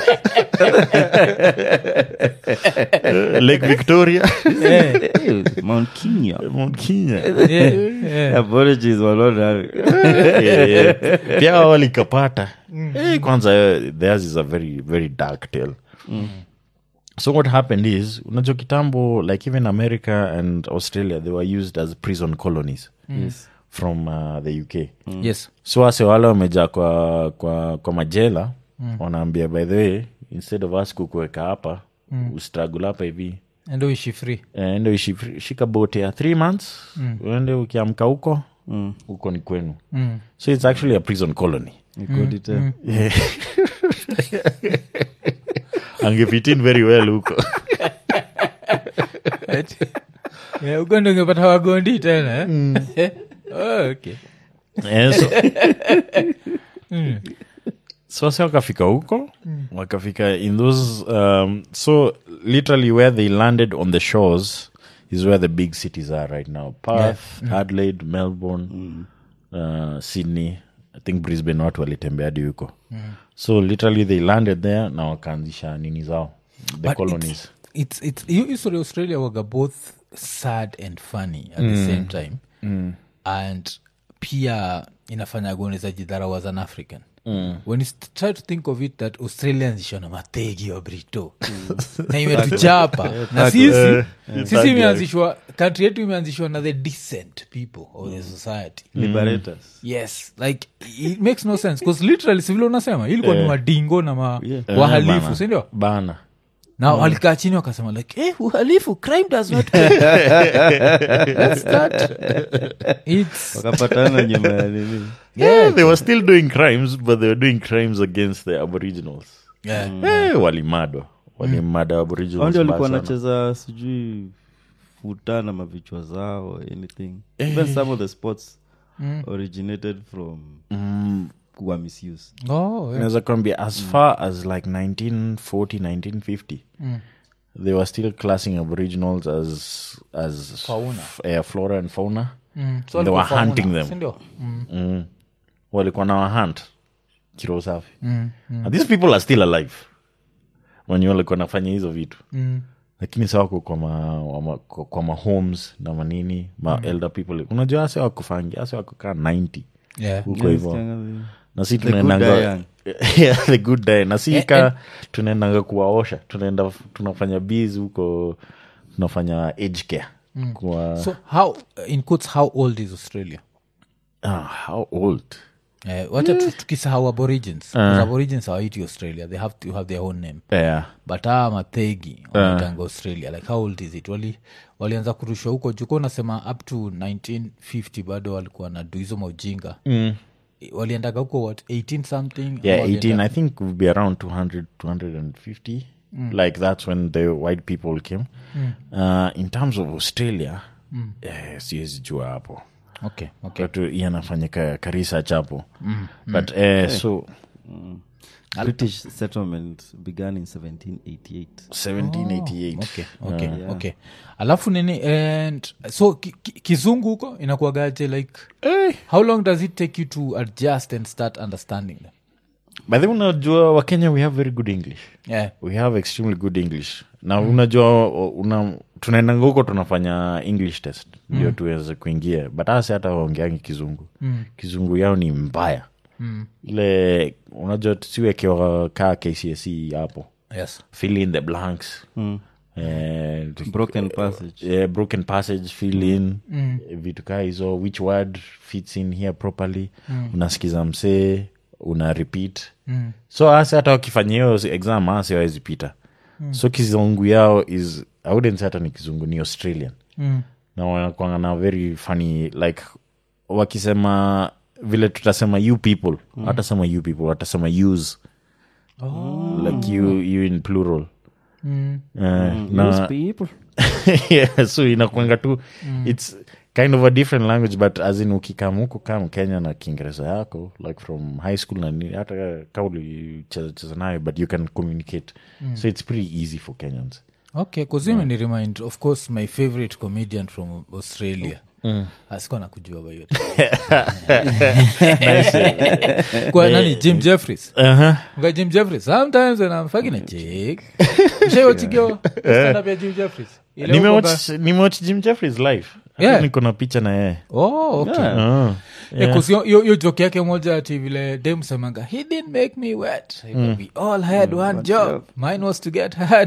Speaker 2: lake victoria
Speaker 1: Eh,
Speaker 3: Hey, Mount Kenya.
Speaker 2: mount kenya
Speaker 1: yeah, yeah.
Speaker 3: Aborigines were not having-
Speaker 2: Yeah, yeah. pia hao walikapata Eh, kwanza eh, theirs is a very very dark tale so what happened is unajua kitambo like even america and australia they were used as prison colonies
Speaker 3: Yes.
Speaker 2: from uh, the uk
Speaker 1: yes
Speaker 2: so wase wale wamejaa kwa, kwa, kwa majela wanaambia by the way instead of us kukuweka hapa mm. ustragul hapa hivi
Speaker 1: endo ishi free
Speaker 2: eh, ende uishi- shika bote ya three months uende ukiamka huko huko ni kwenu
Speaker 1: mm.
Speaker 2: so it's actually a prison colony
Speaker 3: You got it, eh?
Speaker 2: angefitin very well huko
Speaker 1: yeah, uko ndo ungepata wagondi tena eh? oh, okay
Speaker 2: Eh, so, so wase wakafika huko wakafika in those um, so literally where they landed on the shores is where the big cities are right now perth adelaide melbourne uh, sydney i think brisbane watu walitembea hadi huko so literally they landed there na wakaanzisha nini zao the
Speaker 1: But
Speaker 2: colonies
Speaker 1: it's, it's, hiyo history ya australia waga both sad and funny at the same time and pia inafanya goneza jidharawa as an african when you st- try to think of it that australians ishona mategi wa brito na imetuchapa na sisi sisi imeanzishwa kantri yetu imeanzishwa na the decent people of the society
Speaker 3: Liberators.
Speaker 1: yes like it makes no sense bcause literally sivile unasema ilikuwa ni madingo na ma
Speaker 2: Eh,
Speaker 1: wahalifu
Speaker 2: bana.
Speaker 1: sindio
Speaker 2: bana
Speaker 1: na walikaa chini wakasema like eh, uhalifu crime does not pay. Let's start. It's,
Speaker 3: wakapatana nyuma ya nini
Speaker 2: yeah, they were still doing crimes but they were doing crimes against the aboriginals
Speaker 1: yeah.
Speaker 2: Eh, walimadwa walimada aboriginals
Speaker 3: Hao ndio walikuwa
Speaker 2: mbaya sana.
Speaker 3: wanacheza sijui futa na mavichwa zao anything even some of the sports originated from
Speaker 2: Mm,
Speaker 3: kuwa misuse
Speaker 1: oh, yeah.
Speaker 2: naweza kuambia as far as like 1940 1950 they were still classing aboriginals as as
Speaker 1: Fauna.
Speaker 2: f- eh, flora and fauna
Speaker 1: Mm. So
Speaker 2: And they were
Speaker 1: walikuwa
Speaker 2: hunting
Speaker 1: fauna,
Speaker 2: them.
Speaker 1: si ndio? Mm.
Speaker 2: mm. walikuwa na wahunt kiro safi and these people are still alive wenye walikuwa nafanya hizo vitu
Speaker 1: Mm.
Speaker 2: lakini sa wako kwa ma, wama, kwa, kwa ma homes na manini ma elder people unajua ase wakufangi ase wako kaa 90
Speaker 1: Yeah.
Speaker 2: huko hivo
Speaker 3: Sikianga-
Speaker 2: na si
Speaker 3: The good
Speaker 2: tunaendanga
Speaker 3: die young.
Speaker 2: yeah, the good day na si ka tunaendanga kuwaosha tunaenda tunafanya bs huko tunafanya age care kwa
Speaker 1: so how in quotes how old is australia
Speaker 2: ah, how old
Speaker 1: eh, wacha tu- tukisahau aborigins 'Cause aborigins hawaiti australia they have to have their own name
Speaker 2: yeah.
Speaker 1: but aa mathegi wanaitanga australia like how old is it wali walianza kurushwa huko juko unasema up to 1950 bado walikuwa na du hizo maujinga mm. waliendaga huko what 18 something
Speaker 2: yeah
Speaker 1: Ama
Speaker 2: 18
Speaker 1: walienda-
Speaker 2: i think would be around 200 250 like that's when the white people came uh, in terms of australia eh, siwezi jua hapo
Speaker 1: okay okay
Speaker 2: Watu iye anafanyika ka research hapo but eh, so
Speaker 3: british settlement began in 1788
Speaker 2: 1788
Speaker 1: okay okay okay alafu nini and so ki, ki, kizungu huko inakuagaje like how long does it take you to adjust and start understanding them
Speaker 2: by the way, unajua wakenya we have very good english
Speaker 1: yeah
Speaker 2: we have extremely good english na unajua una, tunaendanga huko tunafanya english test ndio tuweze kuingia but hasi hata waongeangi kizungu kizungu yao ni mbaya ile unajua tusiwekewa kaa kcse hapo
Speaker 1: yes
Speaker 2: fill in the blanks and
Speaker 3: broken passage
Speaker 2: yeah, broken passage fill in vitu kaa hizo which word fits in here properly unasikiza msee una repeat so asi hata wakifanya hiyo exam asi wawezi pita so kizungu yao is I wouldn't say hata ni kizungu ni australian na wanakwanga na very funny like wakisema vile tutasema you people hatasema you people watasema use like you, you in plural Eh, na-
Speaker 3: Those people
Speaker 2: yeah, so inakwanga tu its kind of a different language but as in ukikam huku kam kenya na kiingereza yako like from high school na nini, hata ka ulicheza cheza nayo but you can communicate so it's pretty easy for kenyans
Speaker 1: okay kuzimi ni remind of course my favorite comedian from australia asikuwa na kujua bayo kwa nani jim jeffries Mga jim jeffries sometimes when i'm fucking a chick shaiwachigio stand up ya jim jeffries Ile huko
Speaker 2: nimewatch nimewatch jim jeffries live Hata
Speaker 1: Yeah.
Speaker 2: niko na picha na yeye
Speaker 1: ba- oh okay
Speaker 2: Ah.
Speaker 1: Yeah. cause yo- yo yo joke yake moja ati vile dem semanga he didn't make me wet we all had one job mine was to get hard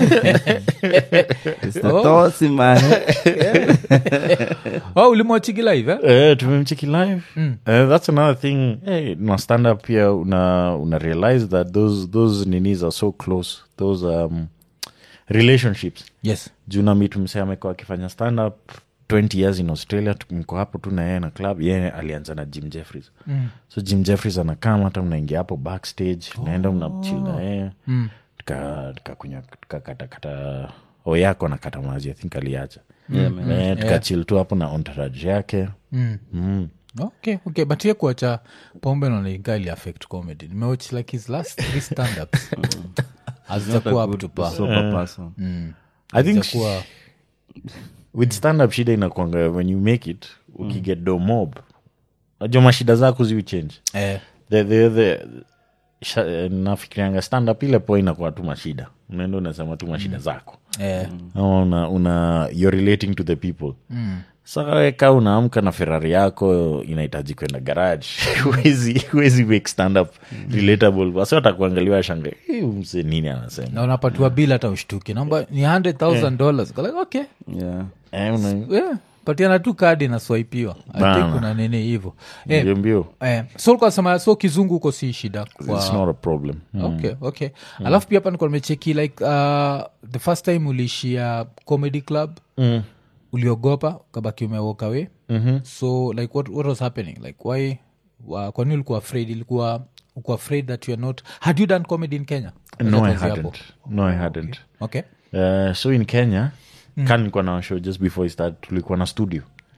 Speaker 3: It's the
Speaker 1: Oh.
Speaker 3: thoughts in my head.
Speaker 1: oh ulimwachigi live eh?
Speaker 2: Eh, tumemcheki live Eh, that's another thing hey, na stand up pia una, una realize that those, those ninis are so close those um, relationships
Speaker 1: yes
Speaker 2: juu na mitu msee amekuwa akifanya stand up 20 years in australia mko hapo tu na yeye na club yeye alianza na jim jeffries mm. so jim jeffries anakama hata mnaingia hapo backstage naenda mnachil na yeye mm. tukakunya tukakatakata o yako anakata mazi i think aliacha
Speaker 3: Yeah, man.
Speaker 2: Eh, tukachil tu hapo na entourage yake
Speaker 1: mm.
Speaker 2: mm.
Speaker 1: okay okay but ye kuacha pombe nalinga ili affect comedy nimewatch like his last three standups
Speaker 3: Not a
Speaker 1: hazijakuwa up
Speaker 3: good
Speaker 1: to par
Speaker 3: sober person.
Speaker 2: i think
Speaker 1: Hazijakuwa-
Speaker 2: with stand up shida inakwanga when you make it ukiget do mob najua mashida zako ziu change
Speaker 1: eh,
Speaker 2: the, the, the, sha- eh, nafikirianga stand up ile po inakuwa tu mashida unaenda unasema tu mashida zako
Speaker 1: eh,
Speaker 2: ama una, una you're relating to the people mm. sakaweka unaamka na ferari yako inahitaji kwenda garage huwezi huwezi make stand up relatable wasi watakuangaliwa shanga mse nini anasema
Speaker 1: na unapatiwa bil hata ushtuki namba ni 100000 dollars Like, okay
Speaker 3: Yeah.
Speaker 2: eh, una,
Speaker 1: yeah. patiana tu kadi naswaipiwa
Speaker 2: Bana.
Speaker 1: kuna nini hivo eh,
Speaker 2: mbio mbio
Speaker 1: eh, so ulikuwa unasema, so kizungu huko si shida kwa
Speaker 2: it's not a problem
Speaker 1: okay okay alafu pia hapa nikuwa nimecheki like uh, the first time uliishia comedy club
Speaker 2: mm.
Speaker 1: uliogopa kabaki umewalk away mm-hmm. so like what, what was happening like why uh, kwani ulikuwa afraid ilikuwa uko afraid that you are not had you done comedy in kenya
Speaker 2: no i
Speaker 1: Tuanzie hapo.
Speaker 2: hadn't no i hadn't
Speaker 1: okay
Speaker 2: Uh, so in kenya mm. kan nilikuwa na show just before I start tulikuwa na studio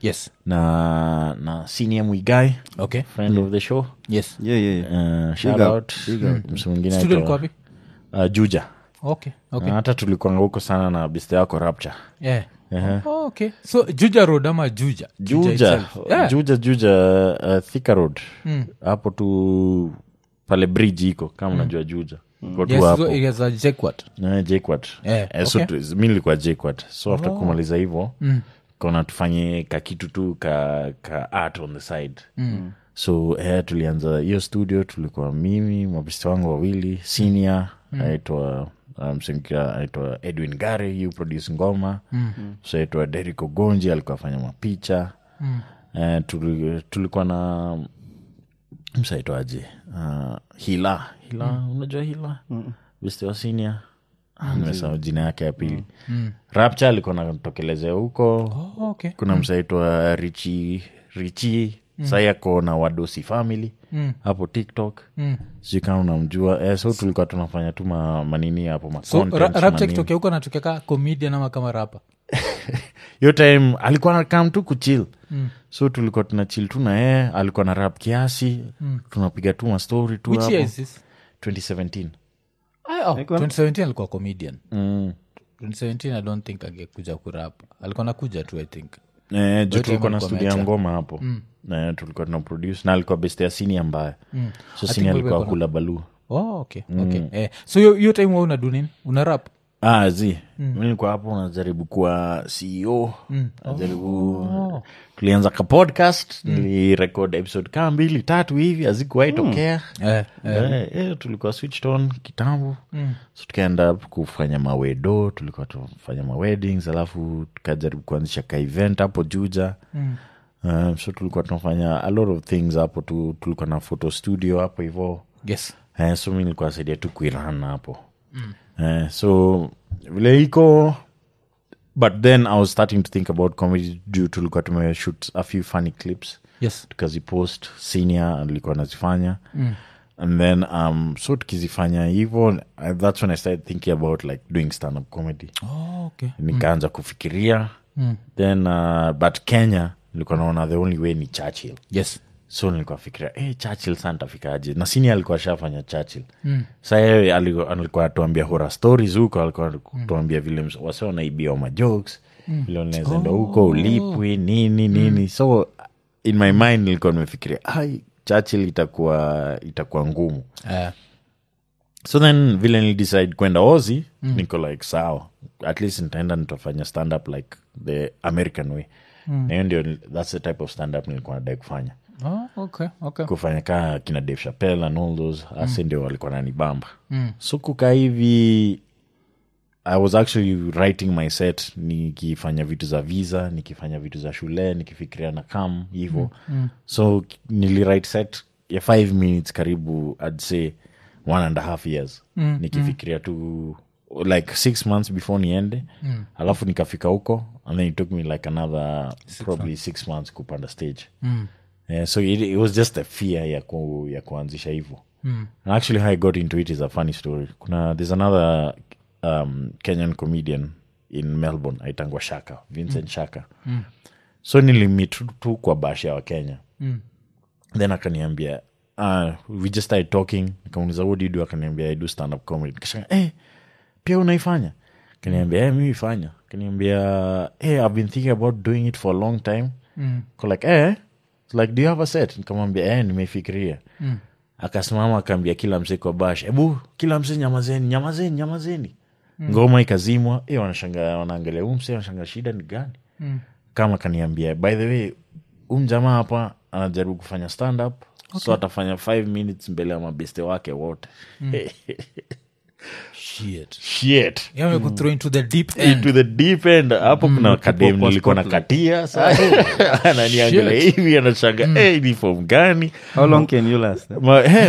Speaker 1: yes
Speaker 2: na na senior mwigai
Speaker 1: okay
Speaker 2: friend of the show
Speaker 1: yes
Speaker 3: yeah, yeah, yeah.
Speaker 2: uh, shout
Speaker 3: up,
Speaker 2: out mtu mwingine
Speaker 1: studio
Speaker 2: aitwa-
Speaker 1: liko wapi
Speaker 2: uh, juja
Speaker 1: okay okay
Speaker 2: Na hata tulikwanga huko sana na biste yako rapture
Speaker 1: yeah oh, okay so juja road ama juja
Speaker 2: juja
Speaker 1: itself. yeah.
Speaker 2: juja juja uh, thika road hapo tu pale bridge iko kama unajua juja Iko tu
Speaker 1: yes
Speaker 2: hapo
Speaker 1: so it is a jackwat
Speaker 2: Eh, JKUAT.
Speaker 1: Eh,
Speaker 2: Eh, so
Speaker 1: okay.
Speaker 2: tu- mi nilikuwa JKUAT. so after kumaliza hivo kona tufanye kakitu tu ka, ka art on the side so eh, tulianza hiyo studio tulikuwa mimi mabesti wangu wawili senior aitwa msemkia aitwa edwin gare yu produce ngoma so aitwa derik ogonji alikuwa afanya mapicha eh, tuli, tulikuwa na msaitwaje uh, hila hila unajua hila besti wa senior Ah, nimesahau jina yake ya pili rapcha alikuwa natokelezea huko
Speaker 1: oh, okay
Speaker 2: kuna msaitwa richi richi sai ako na wadosi family hapo tiktok sijui kama unamjua eh, so tulikuwa tunafanya tu ma, manini hapo ma
Speaker 1: so
Speaker 2: contents,
Speaker 1: ra- rapcha
Speaker 2: manini.
Speaker 1: kitokea huko natokeka comedian ama kama rapa
Speaker 2: hiyo time alikuwa nakam tu kuchil mm. so tulikuwa tuna chill tu na yeye alikuwa na rap kiasi mm. tunapiga tu mastori tu
Speaker 1: which
Speaker 2: hapo
Speaker 1: year is this
Speaker 2: 2017
Speaker 1: Ah, oh, 2017 alikuwa comedian
Speaker 2: mm.
Speaker 1: 2017 i don't think angekuja kurap alikuwa nakuja tu i think
Speaker 2: Eh, juu
Speaker 1: time
Speaker 2: tulikuwa na
Speaker 1: alikuwa
Speaker 2: studio ya
Speaker 1: ameacha.
Speaker 2: ngoma hapo Eh, tulikuwa tuna produce na alikuwa best ya sini ambaye so
Speaker 1: think
Speaker 2: sini alikuwa
Speaker 1: walikuwa
Speaker 2: kula balu
Speaker 1: oh, okay okay eh, so hiyo- hiyo time wa unadu nini una rap
Speaker 2: ah, zi mi nilikuwa hapo najaribu kuwa ceo najaribu tulianza ka podcast nilirekod episode kaa mbili tatu hivi hazikuwahi tokea
Speaker 1: eh,
Speaker 2: Eh, eh, tulikuwa switched on kitambo so tukaenda kufanya mawedo tulikuwa tufanya maweddings alafu tukajaribu kuanzisha ka event hapo juja Um, so tulikuwa tunafanya a lot of things hapo tu, tulikuwa na photo studio hapo hivo
Speaker 1: yes
Speaker 2: eh, so mi nilikuwa saidia tu kuiran hapo eh, so vile iko but then i was starting to think about comedy juu tulikuwa tumeshoot a few funny clips
Speaker 1: yes
Speaker 2: tukazipost senior alikuwa anazifanya mm. and then um, so tukizifanya hivo uh, that's when i started thinking about like doing stand up comedy
Speaker 1: oh, okay
Speaker 2: nikaanza kufikiria mm. then uh, but kenya nilikuwa naona the only way ni churchill
Speaker 1: yes
Speaker 2: so nilikuwa fikiria hey, churchill sa ntafikaje na sini alikuwa shafanya churchill mm. sa yeye aliku- alikuwa atuambia hora stories huko alikuwa tuambia vile ms- wase wanaibiwa majokes mm. vile unaweza enda huko ulipwi nini nini so in my mind nilikuwa nimefikiria ai churchill itakuwa itakuwa ngumu
Speaker 1: eh,
Speaker 2: so then vile nilidecide kwenda ozi mm. niko like sawa at least nitaenda nitafanya stand up like the american way mm. na hiyo ndio thats the type of stand up nilikuwa nadai kufanya
Speaker 1: oh, okay okay
Speaker 2: kufanya kaa kina dave chapel and all those ase ndio walikuwa nanibamba mm. so kukaa hivi i was actually writing my set nikifanya vitu za visa nikifanya vitu za shule nikifikiria na kam hivo mm. mm. so niliwrite set ya five minutes karibu i'd say one and a half years mm. nikifikiria tu like six months before niende mm. alafu nikafika huko and then it took me like another probably six months kupanda stage mm. yeah, so it, it was just a fear ya, ku, ya kuanzisha hivo mm. and actually how i got into it is a funny story kuna there's another um, kenyan comedian in melbourne aitangwa shaka vincent mm. shaka mm. so nilimit tu- tu kwa bash ya wakenya mm. then akaniambia uh, we just started talking nikamuliza what do you do akaniambia i do stand up comedy nikashanga eh, pia unaifanya kaniambia eh, mimi fanya kaniambia hey, i've been thinking about doing it for a long time mm. like eh, It's like do you have a set nikamwambia eh, nimeifikiria mm. akasimama akaambia kila msee kwa bash ebu kila msee nyamazeni nyamazeni nyamazeni mm. ngoma ikazimwa eh, wanashanga wanaangalia huu msee wanashanga shida ni gani mm. kama kaniambia by the way umjamaa hapa anajaribu kufanya stand up okay. so atafanya five minutes mbele ya mabeste wake wote
Speaker 1: shit
Speaker 2: shit
Speaker 1: yeah, mm. throw into the deep end
Speaker 2: into the deep end hapo kuna kadem
Speaker 3: kwa
Speaker 2: nilikuwa na
Speaker 3: Scotland.
Speaker 2: katia sa ananiangalia hivi anashanga hey, ni fom gani
Speaker 3: how long can you last eh?
Speaker 2: Ma- eh,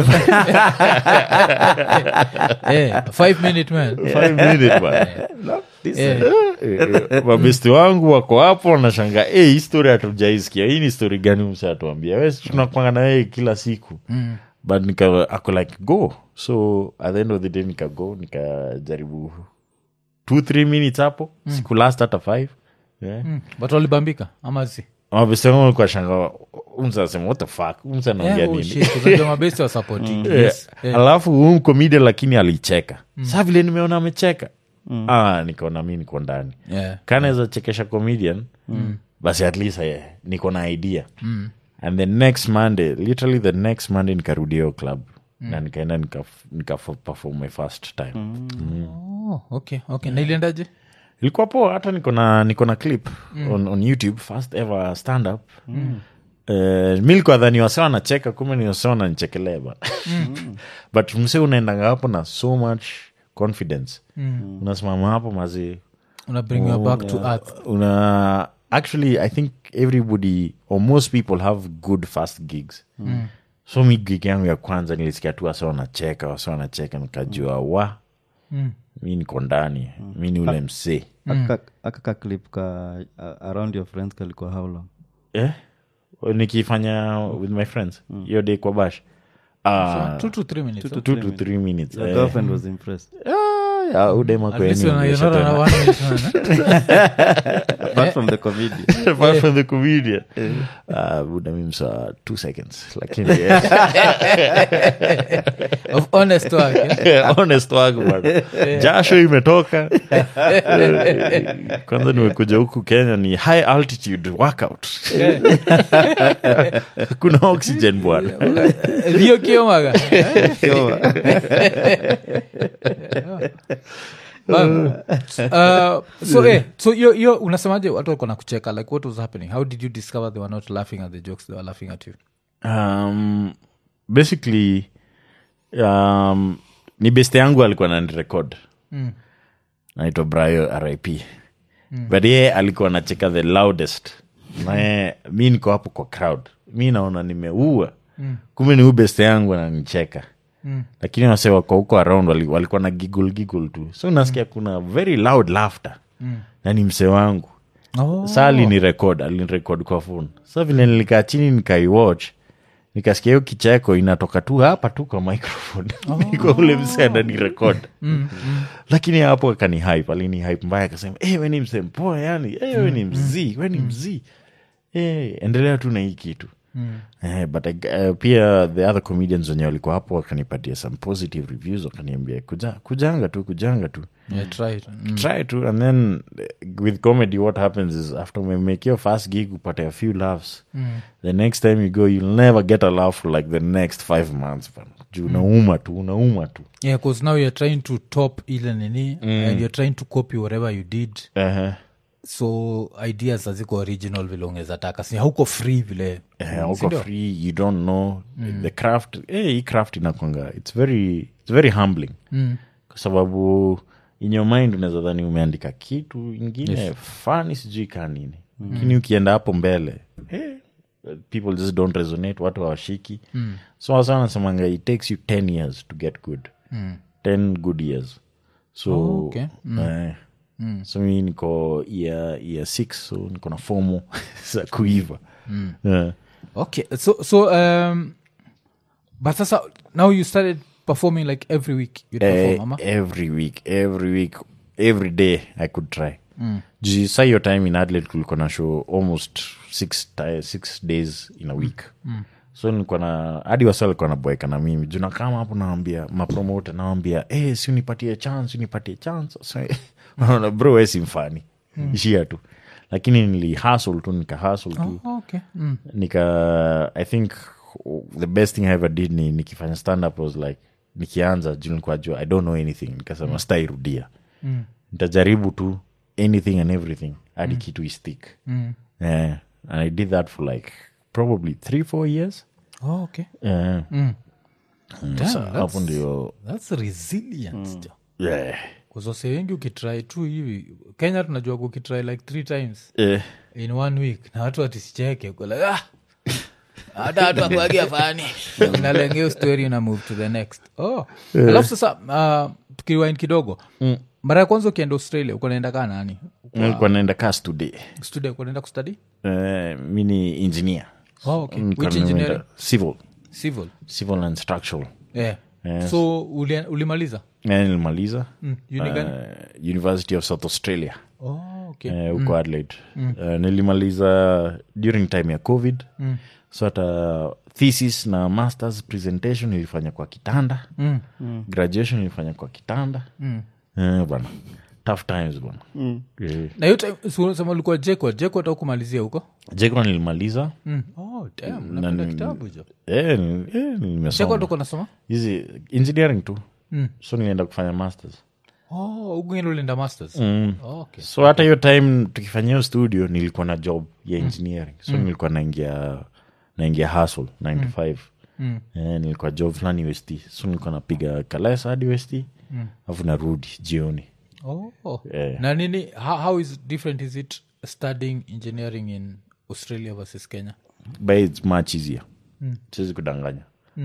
Speaker 1: eh, five minute man
Speaker 2: five minute bana.
Speaker 1: eh,
Speaker 2: Eh, mabesti wangu wako hapo wanashanga hey, hii story hatujaisikia hii ni story gani mse atuambia we tunakwanga na yeye kila siku mm. but nika ako like go so at the end of the day nikago nikajaribu two three minutes hapo mm. siku last hata five yeah.
Speaker 1: mm. but walibambika ama si
Speaker 2: mabeste wangu walikuwa shanga umsa asema what the fuck umsa anaongea
Speaker 1: Yeah, oh
Speaker 2: nini
Speaker 1: shit, unajua mabesti wa supporting.
Speaker 2: Eh,
Speaker 1: Yes. Eh.
Speaker 2: alafu huu komedian lakini alicheka saa vile nimeona amecheka ah, nikaona mi niko ndani
Speaker 1: Yeah.
Speaker 2: kanaweza chekesha comedian basi at least eh, niko na idea and the next monday literally the next monday nikarudi hiyo club na nikaenda nika, nika perform my first time
Speaker 1: Oh, okay, okay. na iliendaje
Speaker 2: ilikuwa poa hata niko na niko na clip on, on youtube first ever stand up Uh, mi likuwa dhani wase wanacheka kume ni wase wananichekelea ba but mse unaendanga hapo na so much confidence unasimama hapo mazi
Speaker 1: una bring you back to earth
Speaker 2: una actually i think everybody or most people have good fast gigs so mi gig yangu ya kwanza nilisikia tu wase wanacheka wase wanacheka nikajua wa mi niko ndani mi ni ule msee
Speaker 3: Aka- akaka clip ka uh, around your friends kalikuwa how long
Speaker 2: eh? nikifanya with my friends hiyo day kwa bash Ah,
Speaker 1: two to three minutes
Speaker 3: Two to
Speaker 2: two
Speaker 3: three
Speaker 2: to
Speaker 3: minutes.
Speaker 2: three minutes
Speaker 3: your
Speaker 2: eh.
Speaker 3: girlfriend was impressed
Speaker 2: Ah, ya, udema
Speaker 1: At least you're not- you're not on a
Speaker 2: kweni
Speaker 1: one minute run, eh?
Speaker 3: apart from the comedian
Speaker 2: apart from the comedian uh, buda mimsa two seconds lakini eh,
Speaker 1: of honest work eh?
Speaker 2: honest wangu bana jasho imetoka kwanza nimekuja huku kenya ni high altitude workout kuna oxygen bwana
Speaker 1: Rio Kiomaga. Um, uh, so eh, so yo, yo unasemaje watu walikuwa na kucheka like what was happening how did you discover they were not laughing at the jokes they were laughing at you
Speaker 2: um, basically um, ni beste yangu alikuwa nanirekod
Speaker 1: Mm.
Speaker 2: naitwa brayo rip but ye alikuwa nacheka the loudest naye mi niko hapo kwa crowd mi naona nimeua mm. kumbe ni huu beste yangu ananicheka
Speaker 1: Mm.
Speaker 2: lakini wase wako huko around wali- walikuwa na giggle giggle tu so nasikia kuna very loud laughter
Speaker 1: Mm.
Speaker 2: na ni mse wangu
Speaker 1: oh.
Speaker 2: sa alinirekod alinirekod kwa phone sa vile nilikaa chini nikaiwatch nikasikia hiyo kicheko inatoka tu hapa tu kwa microphone niko ule mse ananirekod lakini hapo akani hype alini hype mbaya akasema hey, we ni mse mpoa yani hey, we ni mzii we ni mzii hey, endelea tu na hii kitu
Speaker 1: Mm.
Speaker 2: Eh, but I, uh, pia the other comedians wenye walikuwa hapo wakanipatia some positive reviews wakaniambia kuja, kujanga tu kujanga tu
Speaker 1: Yeah, try it. Mm.
Speaker 2: try to and then uh, with comedy what happens is after we make your first gig upate a few laughs the next time you go you'll never get a laugh for like the next five months bana. juu unauma tu unauma tu
Speaker 1: yeah because now you're trying to top ile nini and you're trying to copy whatever you did
Speaker 2: uh-huh.
Speaker 1: so ideas haziko original vile ungeza taka si hauko free vile
Speaker 2: Eh, uko
Speaker 1: Sindio?
Speaker 2: free you don't know the craft eh, hii craft inakwanga it's very, it's very humbling
Speaker 1: Mm.
Speaker 2: kwa sababu in your mind unaweza dhani umeandika kitu ingine fani sijui kaa nini lakini ukienda hapo mbele eh, people just don't resonate watu hawashiki so wasa wanasemanga it takes you 10 years to get good
Speaker 1: Mm.
Speaker 2: 10 good years so
Speaker 1: Oh, okay.
Speaker 2: eh, so mi niko year, year six so niko na fomo za kuiva Eh.
Speaker 1: okay so so um but sasa now you started performing like every week you perform
Speaker 2: Eh,
Speaker 1: ama
Speaker 2: every week every week every day i could try mm. sa hiyo time in adlet kulikuwa na show almost six, ti- six days in a week mm. so nilikuwa na hadi wasa alikuwa naboeka na mimi juu nakama hapo nawambia mapromote nawambia hey, si unipatie chance unipatie chance so, wanaona bro we si mfani ishia tu lakini nili hustle tu nika hustle tu
Speaker 1: oh, okay mm.
Speaker 2: nika i think the best thing i ever did ni nikifanya stand up was like nikianza juu nilikuwa jua i don't know anything nikasema mm. stairudia
Speaker 1: Mm.
Speaker 2: nitajaribu tu anything and everything hadi kitu istick
Speaker 1: Mm.
Speaker 2: yeah. and i did that for like probably three four years
Speaker 1: oh, okay
Speaker 2: yeah.
Speaker 1: mm.
Speaker 2: Mm,
Speaker 1: Damn,
Speaker 2: so
Speaker 1: that's-
Speaker 2: hapo ndio
Speaker 1: that's resilience jo
Speaker 2: yeah.
Speaker 1: kuzose wengi ukitry tu hivi kenya tunajua ukitry like three times
Speaker 2: Eh,
Speaker 1: in one week na watu watisicheke uko like, ah, hata watu akuagia fani unalengea story una move to the next oh. alafu sasa uh, tukiwain kidogo mara ya kwanza ukienda australia uko naenda kaa nani
Speaker 2: nilikuwa naenda kas today
Speaker 1: studio uko naenda kustadi
Speaker 2: uh, mi ni engineer
Speaker 1: oh, okay.
Speaker 2: Nilikuwa
Speaker 1: which
Speaker 2: nimeenda
Speaker 1: engineering
Speaker 2: civil
Speaker 1: civil
Speaker 2: civil and structural
Speaker 1: yeah.
Speaker 2: Yes.
Speaker 1: so uli, ulimaliza
Speaker 2: Eh, nilimaliza
Speaker 1: mm. uni gani
Speaker 2: uh, university of south australia
Speaker 1: oh, okay.
Speaker 2: eh, huko adelaide Eh, nilimaliza during time ya covid so hata thesis na masters presentation ilifanya kwa kitanda
Speaker 1: Mm.
Speaker 2: graduation ilifanya kwa kitanda eh, bwana tough times bwana Eh,
Speaker 1: na hiyo time si unasema ulikuwa jekwa jekwa ta kumalizia huko
Speaker 2: jekwa nilimaliza
Speaker 1: mm. oh, damn, napenda kitabu jo
Speaker 2: eh, ni- eh,
Speaker 1: jekwa
Speaker 2: nimesoma
Speaker 1: tuko nasoma
Speaker 2: hizi engineering tu
Speaker 1: Mm.
Speaker 2: so nilienda kufanya masters
Speaker 1: oh, ugeni ulienda masters
Speaker 2: mm.
Speaker 1: oh, okay.
Speaker 2: so hata hiyo time tukifanya hiyo studio nilikuwa na job ya engineering so nilikuwa naingia naingia hustle 95
Speaker 1: Mm.
Speaker 2: eh, nilikuwa job fulani west so nilikuwa napiga kalesa hadi west alafu narudi jioni
Speaker 1: Oh, oh.
Speaker 2: Eh.
Speaker 1: na nini how, how is different is it studying engineering in australia versus kenya
Speaker 2: but its much easier siwezi kudanganya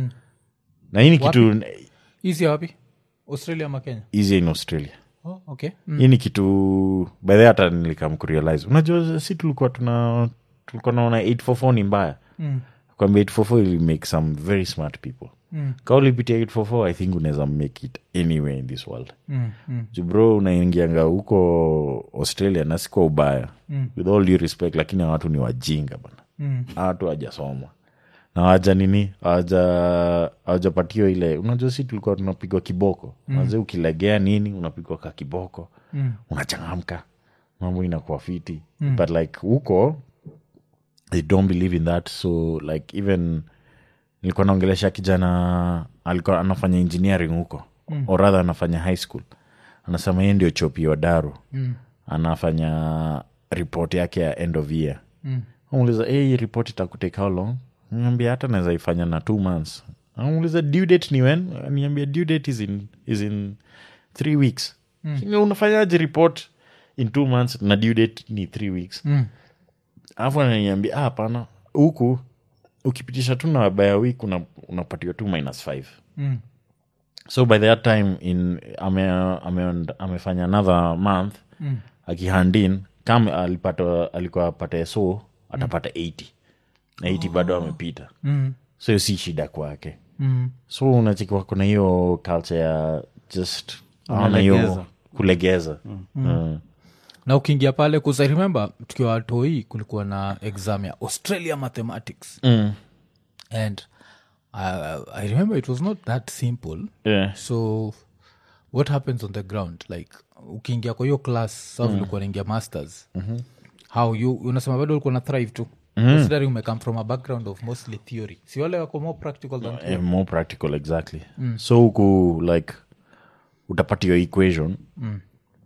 Speaker 2: na hii ni kitu
Speaker 1: easy wapi australia ama kenya
Speaker 2: easier in australia
Speaker 1: oh, okay mm.
Speaker 2: hii ni kitu by the way hata nilikam kurealize unajua si tulikuwa tuna tulikuwa naona 844 ni mbaya
Speaker 1: Mm.
Speaker 2: kwamba 844 will make some very smart people
Speaker 1: Mm.
Speaker 2: ka ulipitia 844 i think unaweza make it anywhere in this world
Speaker 1: Mm. Mm.
Speaker 2: Ju bro unaingianga huko australia na sikuwa ubaya
Speaker 1: Mm.
Speaker 2: with all due respect lakini hawa watu ni wajinga bana
Speaker 1: Mm.
Speaker 2: Hawa watu hawajasoma na waja nini hawaja- hawajapatiwa ile unajua si tulikuwa tunapigwa kiboko mm. ukilegea nini unapigwa ka kiboko
Speaker 1: Mm.
Speaker 2: unachangamka mambo inakuwa fiti mm. but like huko they don't believe in that so like even nilikuwa naongelesha kijana alikuwa anafanya engineering huko mm. or rather anafanya high school anasema yeye ndio chopi wa daru
Speaker 1: Mm.
Speaker 2: anafanya report yake ya end of year
Speaker 1: Mm.
Speaker 2: amuuliza hey, hii report itakutake how long niambia hata naweza ifanya na two months amuuliza due date ni when niambia due date is in, is in three weeks mm. unafanyaje report in two months na due date ni three weeks
Speaker 1: Mm.
Speaker 2: alafu ananiambia "Ah, hapana huku ukipitisha tu na wabaya week una, unapatiwa tu minus five
Speaker 1: Mm.
Speaker 2: so by that time in ame, ame, amefanya another month
Speaker 1: Mm.
Speaker 2: akihandin kama alipata alikuwa apata so atapata 80 na 80 bado amepita
Speaker 1: Mm.
Speaker 2: so hiyo si shida kwake
Speaker 1: Mm.
Speaker 2: so unachikiwa kuna hiyo culture ya just aona hiyo
Speaker 3: Kulegeza.
Speaker 2: kulegeza Mm.
Speaker 1: na ukiingia pale kusa remember tukiwa watoi kulikuwa na exam ya australia mathematics
Speaker 2: Mm.
Speaker 1: and uh, i remember it was not that simple
Speaker 2: Yeah.
Speaker 1: so what happens on the ground like ukiingia kwa hiyo class sa vilikuwa naingia masters how you unasema bado ulikuwa na thrive tu considering umecome from a background of mostly theory si wale wako more practical than theory
Speaker 2: Eh, more practical exactly so huku like utapatiwa equation mm.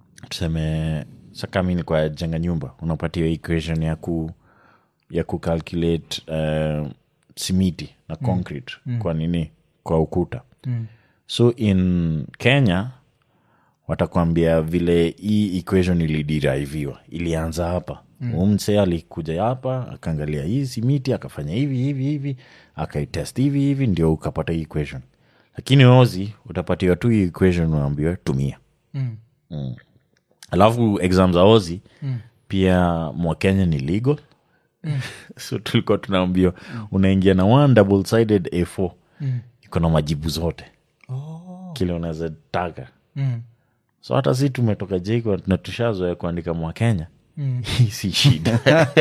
Speaker 2: tuseme sakami ni kwa jenga nyumba unapatiwa equation ya ku ya kucalculate uh, simiti na concrete kwa nini kwa ukuta
Speaker 1: Mm.
Speaker 2: so in kenya watakwambia vile hii equation ilideriviwa ilianza hapa mm. mse alikuja hapa akaangalia hii simiti akafanya hivi hivi hivi akaitest hivi hivi ndio ukapata hii equation lakini ozi utapatiwa tu hii equation unaambiwa tumia
Speaker 1: Mm.
Speaker 2: mm. alafu exam za ozi mm. pia mwakenya ni legal mm. so tulikuwa tunaambiwa unaingia na one double sided a4 mm. iko na majibu zote
Speaker 1: Oh.
Speaker 2: kile unaweza taka
Speaker 1: Mm.
Speaker 2: so hata si tumetoka jiko na tushazoea kuandika mwakenya
Speaker 1: Mm.
Speaker 2: hii si shida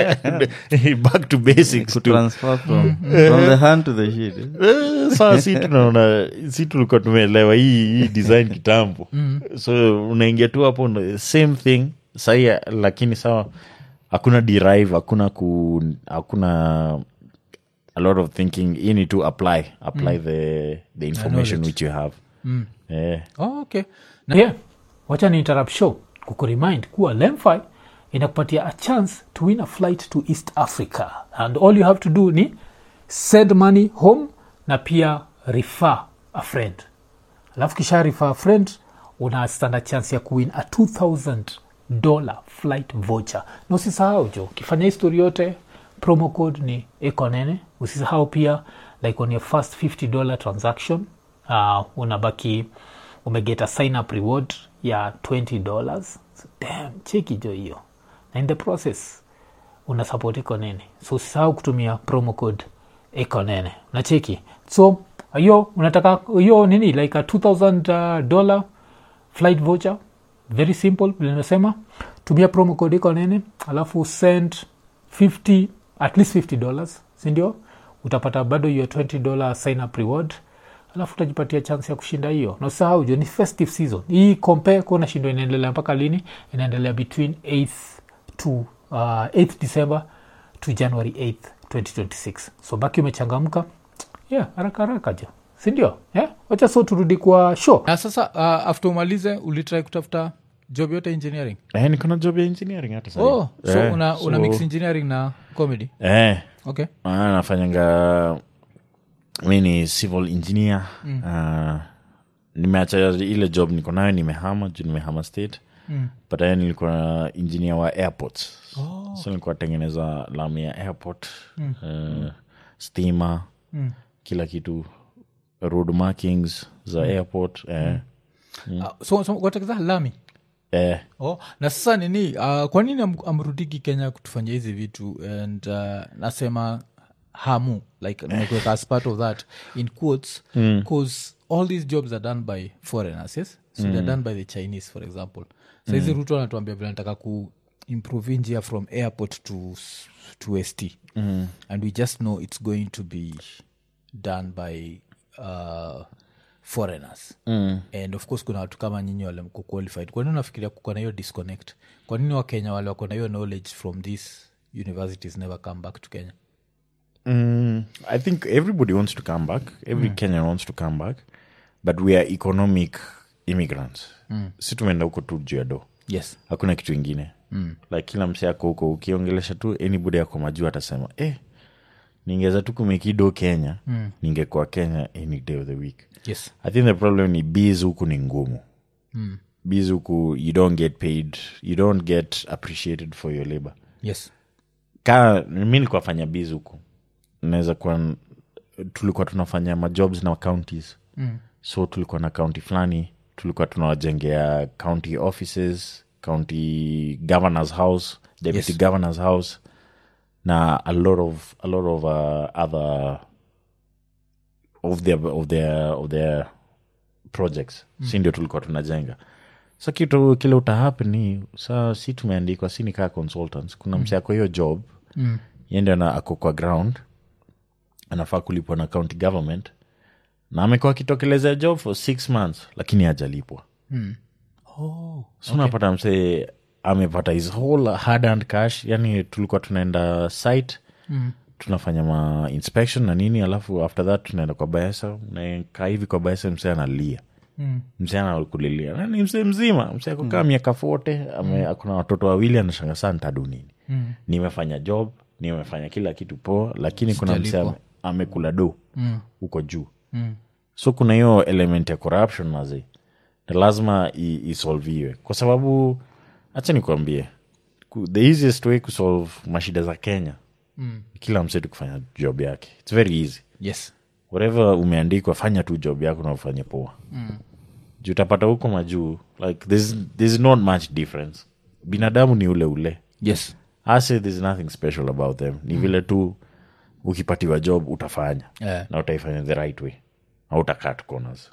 Speaker 2: back to basics tu.
Speaker 3: transfer from, from the hand to the sheet eh?
Speaker 2: Eh, saa si tunaona si tulikuwa tumeelewa hii hii design kitambo so unaingia tu hapo una- same thing sahii lakini sawa hakuna derive hakuna ku hakuna a lot of thinking hii ni to apply apply the, the information which you have eh,
Speaker 1: Oh, okay
Speaker 4: na yeah, wacha ni interrupt show kukuremind kuwa lemfi inakupatia a chance to win a flight to east africa and all you have to do ni send money home na pia refer a friend alafu kisha refer a friend una stand a chance ya kuwin a 2000 dollar flight voucher na usisahau jo ukifanya histori yote promo code ni ekonene usisahau pia like on your first 50 dollar transaction uh, unabaki umegeta sign up reward ya 20 dollars so, damn cheki jo hiyo na in the process una support ekonene so usisahau kutumia promo code ekonene na cheki so hiyo unataka hiyo nini like a 2000 uh, dollar flight voucher very simple vile nimesema tumia promo code iko nini alafu send 50 at least 50 dollars sindio utapata bado hiyo 20 dollar sign up reward alafu utajipatia chance ya kushinda hiyo na usahau jo ni festive season hii compare kuona shindo inaendelea mpaka lini inaendelea between 8th to uh, 8th december to january 8th 2026 so baki umechangamka yeah haraka haraka jo sindio yeah? wacha so turudi kwa show
Speaker 1: na sasa uh, after umalize ulitrai kutafuta job yote engineering
Speaker 2: eh, niko na job ya engineering hata sahi.
Speaker 1: oh, so
Speaker 2: Eh,
Speaker 1: una, una
Speaker 2: so-
Speaker 1: mix engineering na comedy
Speaker 2: eh,
Speaker 1: okay
Speaker 2: Ah, nafanyanga mi ni civil engineer Ah, nimeacha ile job niko nayo nimehama juu nimehama state
Speaker 1: Mm.
Speaker 2: but then nilikuwa engineer wa airports so nilikuwa tengeneza lami ya airport uh, stima
Speaker 1: Mm.
Speaker 2: kila kitu road markings za airport eh,
Speaker 1: uh, so, so watakeza lami
Speaker 2: eh,
Speaker 1: oh, na sasa nini uh, kwa nini am, amrudiki kenya kutufanyia hizi vitu and uh, nasema hamu like nimekuweka as part of that in quotes because all these jobs are done by foreigners yes so they're done by the chinese for example so hizi ruto anatuambia vile nataka ku improve njia from airport to, s- to st mm. and we just know it's going to be done by uh, foreigners mm. and of course kuna watu kama nyinyi wale mko qualified kwa nini unafikiria kuko na hiyo disconnect kwa nini wakenya wale wako na hiyo knowledge from these universities never come back to kenya
Speaker 2: Mm, I think everybody wants to come back. Every Kenyan wants to come back, but we are economic immigrants. Si tumeenda huko tu juu ya do,
Speaker 1: yes
Speaker 2: hakuna kitu ingine mm. like kila mse ako huko, ukiongelesha tu anybody ako majuu atasema eh, ningeweza tu kumekido Kenya mm. ningekuwa Kenya any day of the week.
Speaker 1: yes
Speaker 2: I think the problem ni bees huku ni ngumu mm. bees huku you don't get paid, you don't get appreciated for your labor
Speaker 1: yes
Speaker 2: ka mi nilikuwa fanya biz huku naweza kuwa tulikuwa tunafanya majobs na counties mm. so tulikuwa na county fulani tulikuwa tunawajengea county offices county governors house deputy
Speaker 1: Yes.
Speaker 2: governors house na a lot of a lot of uh, other of their of their of their projects mm. si ndio tulikuwa tunajenga sa kitu kile utahappen ni saa si tumeandikwa si nikaa consultants kuna mm. msiako hiyo job
Speaker 1: mm.
Speaker 2: yende na ako kwa ground anafaa kulipwa na county government na amekuwa akitokelezea job for six months lakini hajalipwa
Speaker 1: Mm. Oh,
Speaker 2: so unapata msee amepata his whole hard and cash yani tulikuwa tunaenda site
Speaker 1: mm.
Speaker 2: tunafanya ma inspection na nini alafu after that tunaenda kwa baesa nakaa hivi kwa baesa msee analia
Speaker 1: Mm.
Speaker 2: msee anakulilia Na ni msee mzima msee akukaa miaka fote akuna watoto wawili anashanga saa ntadu nini
Speaker 1: Mm.
Speaker 2: nimefanya job nimefanya kila kitu poa lakini kuna msee
Speaker 1: Sijalipwa.
Speaker 2: ame- amekula do
Speaker 1: Mm.
Speaker 2: huko juu
Speaker 1: Mm.
Speaker 2: so kuna hiyo element ya corruption mazi na lazima i- isolviwe kwa sababu hacha nikuambie ku- the easiest way kusolve mashida za kenya
Speaker 1: Mm.
Speaker 2: kila msetu kufanya job yake its very easy
Speaker 1: yes
Speaker 2: whatever umeandikwa fanya tu job yako na ufanye poa mm. juu utapata huko majuu like there's, there's not much difference binadamu ni ule ule
Speaker 1: yes
Speaker 2: ase there's nothing special about them ni vile tu ukipatiwa job utafanya
Speaker 1: Eh.
Speaker 2: na utaifanya the right way au utakat corners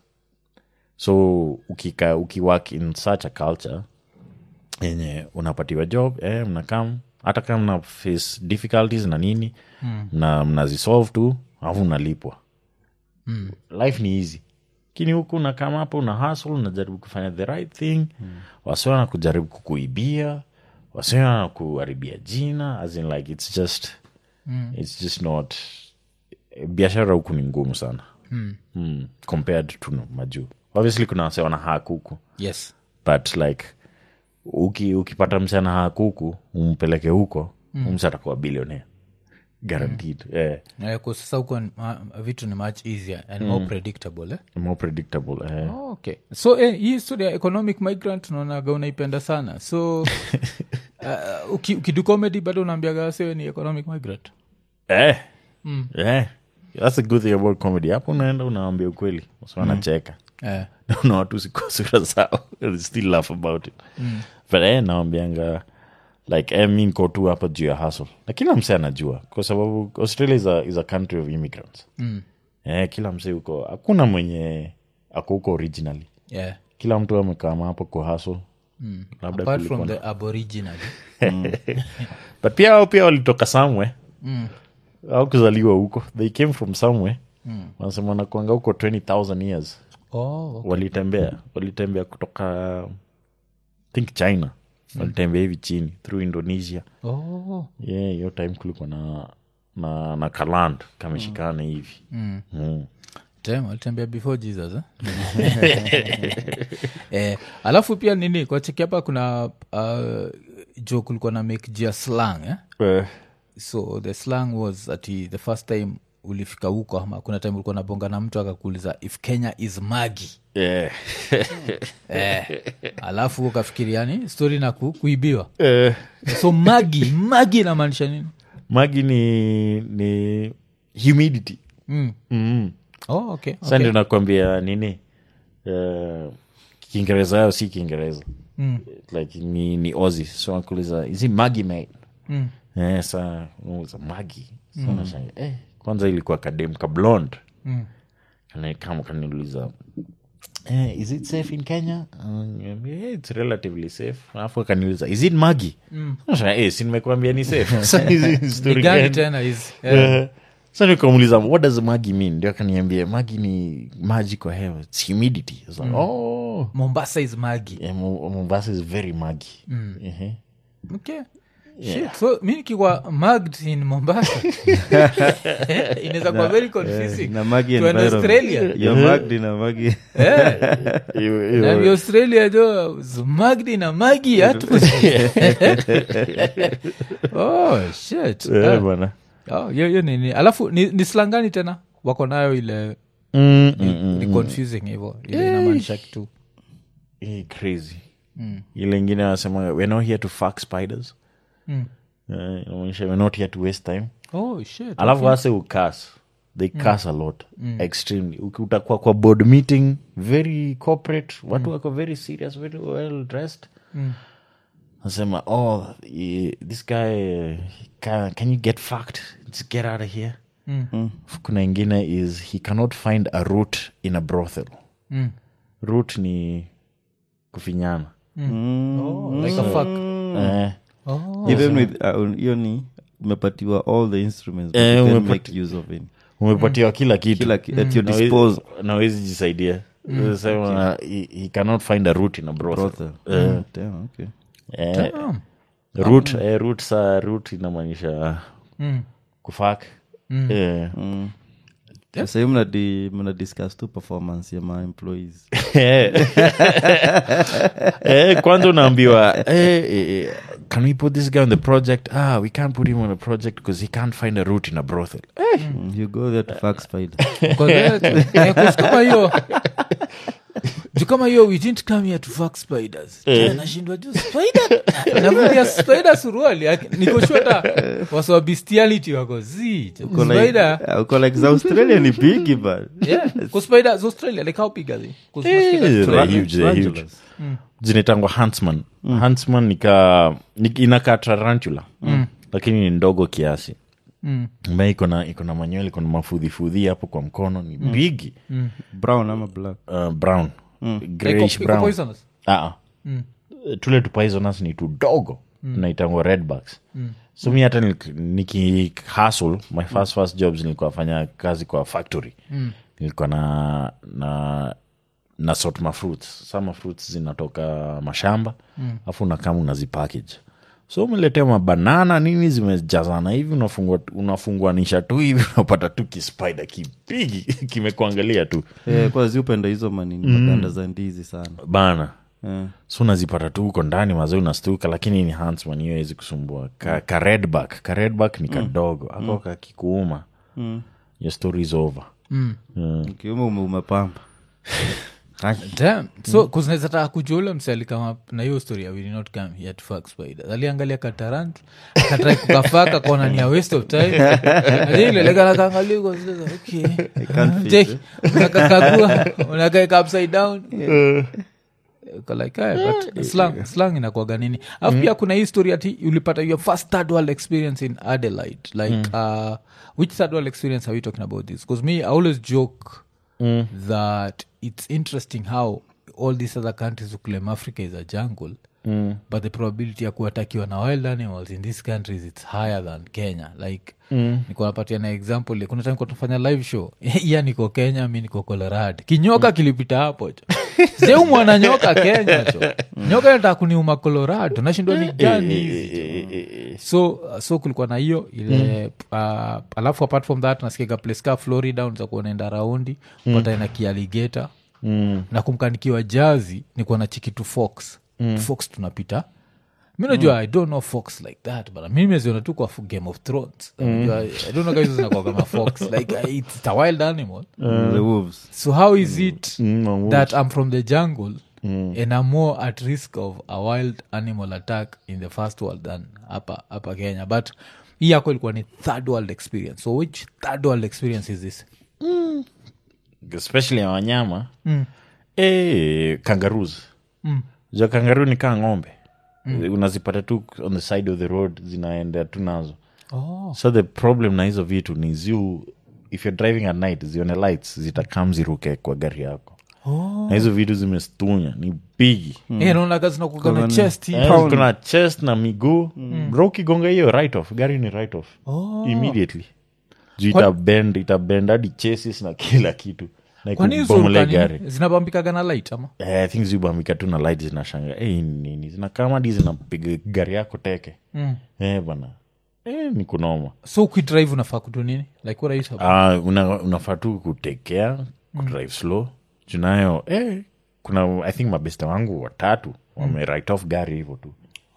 Speaker 2: so ukika ukiwork in such a culture yenye unapatiwa job eh, mnakam hata kama mna face difficulties na nini mm. na mnazisolve tu alafu unalipwa mm. life ni easy lakini huku unakama hapo una hustle unajaribu kufanya the right thing mm. wasiwa na kujaribu kukuibia wasiwa na kuharibia jina as in like it's just mm. it's just not biashara huku ni ngumu sana mm. Mm, compared to majuu obviously kuna wase wana hak huku
Speaker 1: yes
Speaker 2: but like uki, ukipata mse ana hak huku umpeleke huko mm. mse atakuwa bilionea guaranteed eh,
Speaker 1: Eh, kwa sasa huko ni- ma- vitu ni much easier and more predictable eh?
Speaker 2: more predictable eh.
Speaker 1: Oh, okay so eh, hii story ya economic migrant unaonaga unaipenda sana so uh, uki, ukidu comedy bado unaambiaga wasewe ni economic migrant
Speaker 2: Eh. Eh. That's a good thing about comedy hapo unaenda unaambia ukweli wasi wanacheka
Speaker 1: eh.
Speaker 2: na watu siko sura zao They still laugh about it but eh, nawambianga like eh, mi niko tu hapa juu ya hustle na kila msee anajua kwa sababu australia is a, is a country of immigrants
Speaker 1: Mm.
Speaker 2: eh, kila msee huko hakuna mwenye ako huko originally
Speaker 1: yeah.
Speaker 2: kila mtu amekama hapo kwa hustle labda
Speaker 1: apart
Speaker 2: kulikuwa
Speaker 1: from
Speaker 2: na-
Speaker 1: the aboriginal
Speaker 2: but pia hao pia walitoka somewhere au kuzaliwa huko they came from somewhere wanasema wanakwanga huko 20000 years
Speaker 1: oh,
Speaker 2: walitembea walitembea kutoka think china walitembea hivi chini through indonesia
Speaker 1: oh.
Speaker 2: yeah hiyo time kulikuwa na na na kaland kameshikana hivi mm.
Speaker 1: Damn, walitembea before jesus eh? eh, alafu pia nini kwa cheki hapa kuna uh, jo kulikuwa na make jia slang eh?
Speaker 2: Eh,
Speaker 1: so the slang was ati the first time ulifika huko ama kuna time ulikuwa nabonga na mtu akakuuliza if kenya is magi
Speaker 2: yeah.
Speaker 1: eh, alafu ukafikiri yani stori na ku, kuibiwa
Speaker 2: Eh,
Speaker 1: so magi magi inamaanisha nini
Speaker 2: magi ni ni humidity
Speaker 1: mm.
Speaker 2: mm.
Speaker 1: oh, okay,
Speaker 2: sa ndio nakwambia nini uh, kiingereza yao si kiingereza
Speaker 1: Mm.
Speaker 2: like ni, ni ozi so nakuuliza is it magi mate
Speaker 1: Mm.
Speaker 2: eh, sa unauliza magi so nashanga eh, kwanza ilikuwa kadem ka blond
Speaker 1: Mm.
Speaker 2: Kana- kama kaniuliza eh, is it safe in kenya uh, yeah, it's relatively safe alafu akaniuliza is it magi mm. eh, si nimekuambia ni safe Sa hizi story
Speaker 1: Ni gani
Speaker 2: gani?
Speaker 1: tena is
Speaker 2: Eh, sa nikamuuliza what does magi mean ndio akaniambia magi ni maji kwa hewa its humidity I was like, oh
Speaker 1: mombasa is magi
Speaker 2: yeah, Mo- mombasa is very magi Ehe.
Speaker 1: okay Shit, so mi nikikuwa magged in mombasa inaweza kuwa very confusing
Speaker 3: na magi
Speaker 1: to an
Speaker 3: environment.
Speaker 1: australia
Speaker 3: You're magdi na magi
Speaker 2: Hiyo- hiyo-
Speaker 1: na australia jo was magged in a magi hatu oh shit
Speaker 2: Eh,
Speaker 1: Ah.
Speaker 2: bwana
Speaker 1: Oh, hiyo hiyo nini alafu ni, ni slangani tena wako nayo ile
Speaker 2: Mm, mm, mm,
Speaker 1: ni confusing hivo ile inamaanisha kitu
Speaker 2: Eh, crazy ile ingine anasema we're not here to fuck spiders
Speaker 1: Mm.
Speaker 2: Eh, inamaanisha we're not here to waste time
Speaker 1: oh shit
Speaker 2: alafu wase ukas they cas a lot extremely Uki- utakuwa kwa board meeting very corporate watu wako very serious very well dressed nasema oh eh, this guy eh, can, can you get fucked Just get out of here kuna ingine is he cannot find a root in a brothel
Speaker 1: Mm.
Speaker 2: root ni kufinyana
Speaker 1: Oh, like a fuck
Speaker 2: eh,
Speaker 1: oh.
Speaker 3: even with uh, hiyo ni umepatiwa all the instruments but
Speaker 2: Eh,
Speaker 3: you can
Speaker 2: umepati-
Speaker 3: make use of it
Speaker 2: umepatiwa kila kitu
Speaker 3: kila ki- at your
Speaker 2: Na we-
Speaker 3: disposal
Speaker 2: na wezi jisaidia sema he, he cannot find a root in a brothel
Speaker 3: brothel
Speaker 2: Eh,
Speaker 3: Damn, okay
Speaker 2: eh,
Speaker 1: Damn.
Speaker 2: root eh, root sa root inamaanisha
Speaker 1: Mm.
Speaker 2: kufak eh,
Speaker 3: sasa hiyo mnadi mna discuss tu performance ya ma employees
Speaker 2: eh, kwanza unaambiwa eh, eh, eh, can we put this guy on the project ah we can't put him on a project because he can't find a root in a brothel eh,
Speaker 3: Mm, you go there to fuck spider
Speaker 1: Kwa there- eh, 'cause kama hiyo juu kama hiyo we didn't come here to fuck spiders Tena nashindwa juu spider navulia spider suruali Ak- nikoshota wasowa bestiality wako zi
Speaker 3: Uko like-
Speaker 1: spider
Speaker 3: uh, uko like za australia ni bigi but
Speaker 1: yeah ku spider za australia like how big are they 'Cause
Speaker 2: Eh,
Speaker 1: mosquitoes-
Speaker 2: they're huge, they're huge.
Speaker 3: tarantulas.
Speaker 2: zinaitangwa huntsman huntsman nika ni- inakaa tarantula lakini ni ndogo kiasi
Speaker 1: Mm.
Speaker 2: ambaye iko na iko na manywele iko na mafudhifudhi hapo kwa mkono ni bigi
Speaker 3: brown ama black
Speaker 2: uh, brown
Speaker 1: Iko-
Speaker 2: grayish
Speaker 1: iko
Speaker 2: brown
Speaker 1: poisonous?
Speaker 2: Ah, ah. tule tupoisonous ni tudogo naitangwa redbacks so mi hata nikihasl my first first jobs nilikuwa fanya kazi kwa factory nilikuwa na na na sort ma fruits sama fruits zinatoka mashamba afu unakama unazipackage so umeletea mabanana nini zimejazana hivi unafungua unafunguanisha tu hivi unapata tu kispider kipigi kimekuangalia tu
Speaker 3: Eh, kwa ziupenda hizo manini maganda za ndizi sana
Speaker 2: bana
Speaker 3: Eh.
Speaker 2: so unazipata tu huko ndani mazee unastuka lakini ni huntsman hiyo wezi kusumbua ka, ka redback ka redback ni kadogo ako kakikuuma your story is over
Speaker 3: ukiuma ume umepamba
Speaker 1: Damn. so kuzinaweza taka kujua ule msali kama na hiyo story ya we did not come here to fuck spiders aliangalia katarantu akatrai kukafaka kona ni a waste of time ailelekana kaangalia huko, sasa, okay Take, unakakagua unakaeka upside down Uko like, "Aya, but slang, slang inakuaga nini alafu pia kuna hii story ati ulipata your first third world experience in adelaide like uh, which third world experience are we talking about this because me i always joke that it's interesting how all these other countries uklem africa is a jungle mm. but the probability ya kuatakiwa na wild animals in these countries its higher than kenya like mm. nikunapatia na example kuna time tunafanya live show iya niko kenya mi niko colorado kinyoka kilipita hapo cho seu mwana nyoka kenya cho nyoka nataka kuniuma colorado nashindwa ni gani hizi cho so so kulikuwa na hiyo ile uh, alafu apart from that nasikiaga place ka florida unaweza kuwa unaenda raundi pata ina kialigeta
Speaker 2: Mm.
Speaker 1: na kumkanikiwa jazi ni kuwa na chikitu fox mm. fox tunapita mi najua i don't know fox like that but mi meziona tu kwa fu- game of thrones Unajua, i don't know guys zinakuwa kama fox like uh, it's a wild animal
Speaker 3: the wolves
Speaker 1: so how is it
Speaker 2: Mm, wolves.
Speaker 1: that i'm from the jungle and i'm more at risk of a wild animal attack in the first world than hapa hapa kenya but hii yako ilikuwa ni third world experience so which third world experience is this
Speaker 2: especially ya wanyama mm. e, kangaroos mm. ja kangaroo ni kaa ng'ombe mm. unazipata tu on the side of the road zinaenda tu nazo
Speaker 1: oh.
Speaker 2: so the problem na hizo vitu ni ziu if you're driving at night zione lights zitakam ziruke kwa gari yako
Speaker 1: Oh.
Speaker 2: na hizo vitu zimestunya ni bigi
Speaker 1: Eh, naonaga zinakuaga na chest hii.
Speaker 2: Eh, kuna chest na miguu bro ukigonga hiyo right off gari ni right off
Speaker 1: Oh.
Speaker 2: immediately juu itabend itabend hadi chasis na kila kitu na
Speaker 1: kwani hizo
Speaker 2: ikubomole
Speaker 1: ruka
Speaker 2: gari
Speaker 1: nini? zinabambikaga na light ama
Speaker 2: Eh, i think zibambika tu na light zinashanga hey, nini zinakama hadi zinapiga gari yako teke
Speaker 1: mm.
Speaker 2: eh, bana eh, ni kunoma
Speaker 1: so ukidrive unafaa kutu nini like what are you supposed-
Speaker 2: Ah, una, unafaa tu kutekea kudrive slow junayo eh, kuna i think mabeste wangu watatu wame write off gari hivyo tu